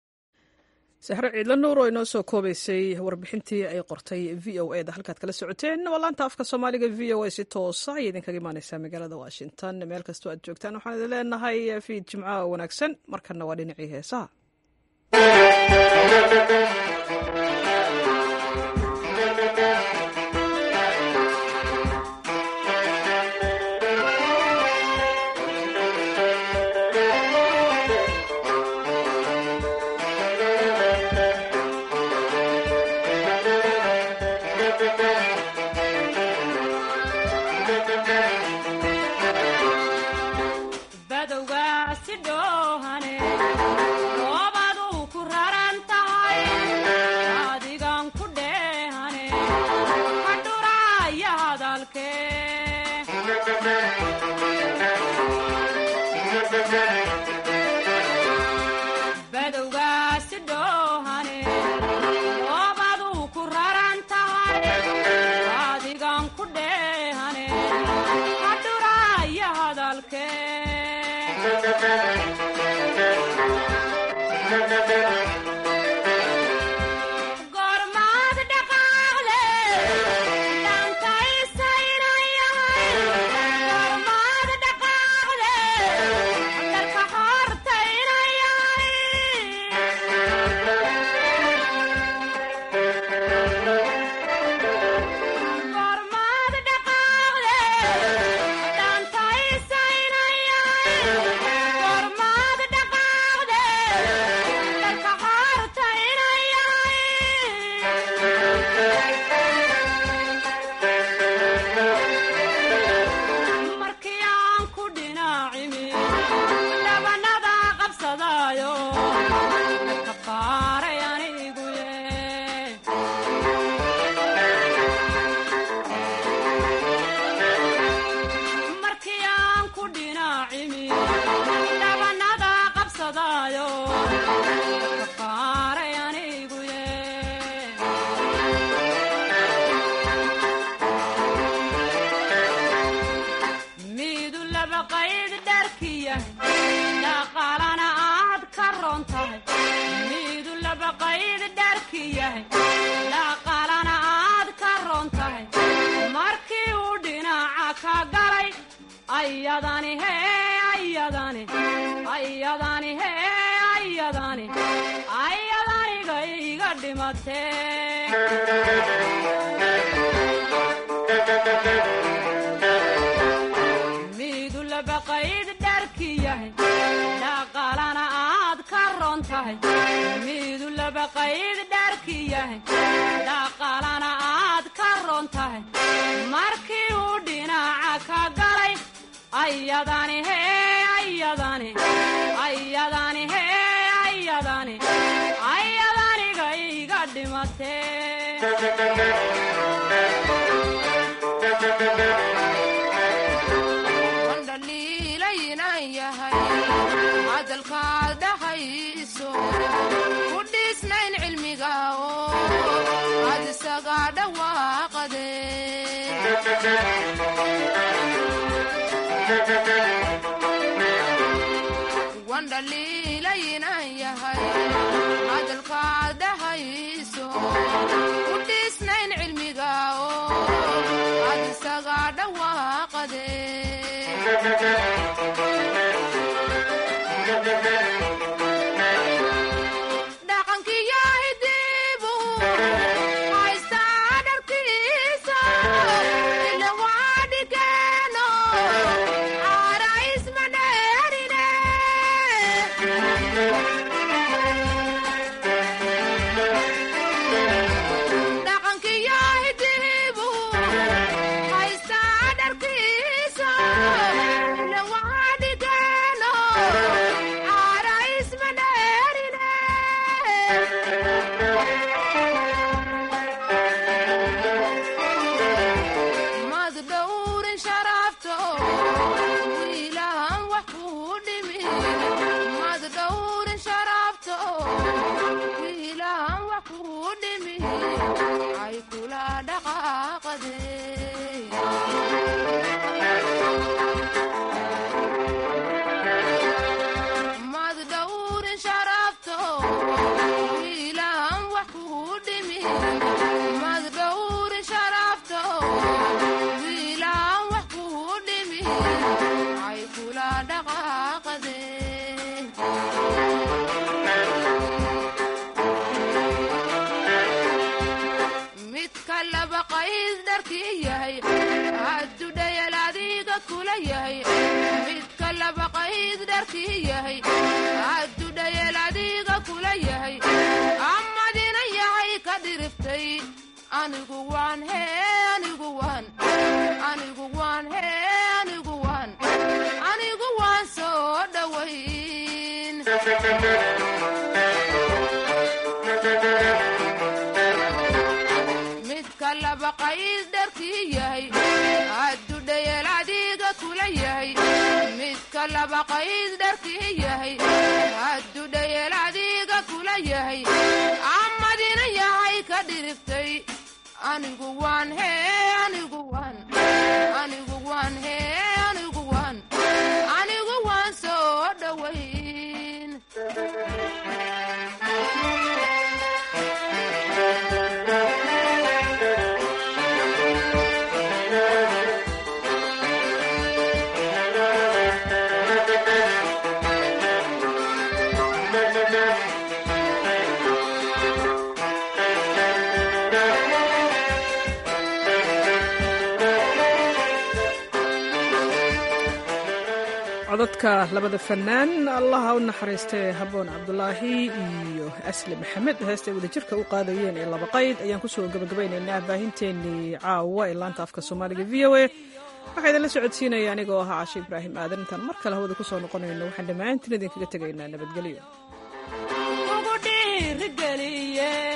A: sahre ciidla nuur oo inoo soo koobaysay warbixintii ay qortay v o eda halkaad kala socoteen waa laanta afka soomaaliga v o a si toosa ayay idinkaga imaaneysaa magaalada washington meel kastoo aad joogtaan waxaan idin leenahay fiid jimcaha wanaagsan markanna waa dhinacii heesaha
N: dherki yahay dhaqaalana aad ka ron tahay markii uu dhinaca ka galay ayadani hee ayadani ayadani hee ayadani ayadaniga iga dhimatee miidu labaqayd dharki yahay dhaqaalana aad ka ron tahay miidu labaqayd dharki yahay dhaqaalana aad ka ron tahay markii uu dhinaca ka galay ayadani hee ayadani ayadani hee ayadani ayadaniga iga
O: dhiilaynan yahay hadalkaad dhahayso ku dhiisnayn cilmiga oo aad isaga dhawaaqade wandhaliilaynan yahay hadalkaad dhahayso ku dhiisnayn cilmiga oo aad isaga dhawaaqade dhaqankiyo hidibu haystaa dharkiisa ila waa dhigeeno caara isma dheerine dhaqankiyo hidibu haystaa dharkiisa ila waa dhigeeno caara isma dheerine mad dhowrin sharafto wiilahan wax kuu dhimi mad dhowrin sharafto wiilahan wax kuu dhimi ay kula dhaqaaqade mad dhowrin sharafto wiilahan wax kuu dhimi mad dhowrin sharafto wiilahan wax kuu dhimi ay kula dhaqaaqade midka laba qays dharkii yahay hadduu dhayal adiga kula yahay midka laba qays dharkii yahay hadduu dhayal adiga kula yahay amadina yahay ka dhiriftay anigu waan hee anigu waan anigu waan hee anigu waan anigu waan soo dhowayn midka laba qays dharkii yahay hadduu dhayal adiga kula yahay midka laba qays dharkii yahay hadduu dhayal adiga kula yahay amadina yahay ka dhiriftay anigu waan hee anigu waan anigu waan hee anigu waan anigu waan soo dhowayn
A: codadka labada fanaan allaha u naxariistay haboon cabdulaahi iyo asli maxamed heestay wadajirka u qaadayeen ee laba qayd ayaan kusoo gabagabaynaynaa baahinteennii caawa ee laanta afka soomaaliga v o a waxaa idinla socodsiinaya anigoo ahaa cashe ibraahim aadan intaan mar kale hawada kusoo noqonayno waxaan dhammaantiin idinkaga tegaynaa nabadgelyo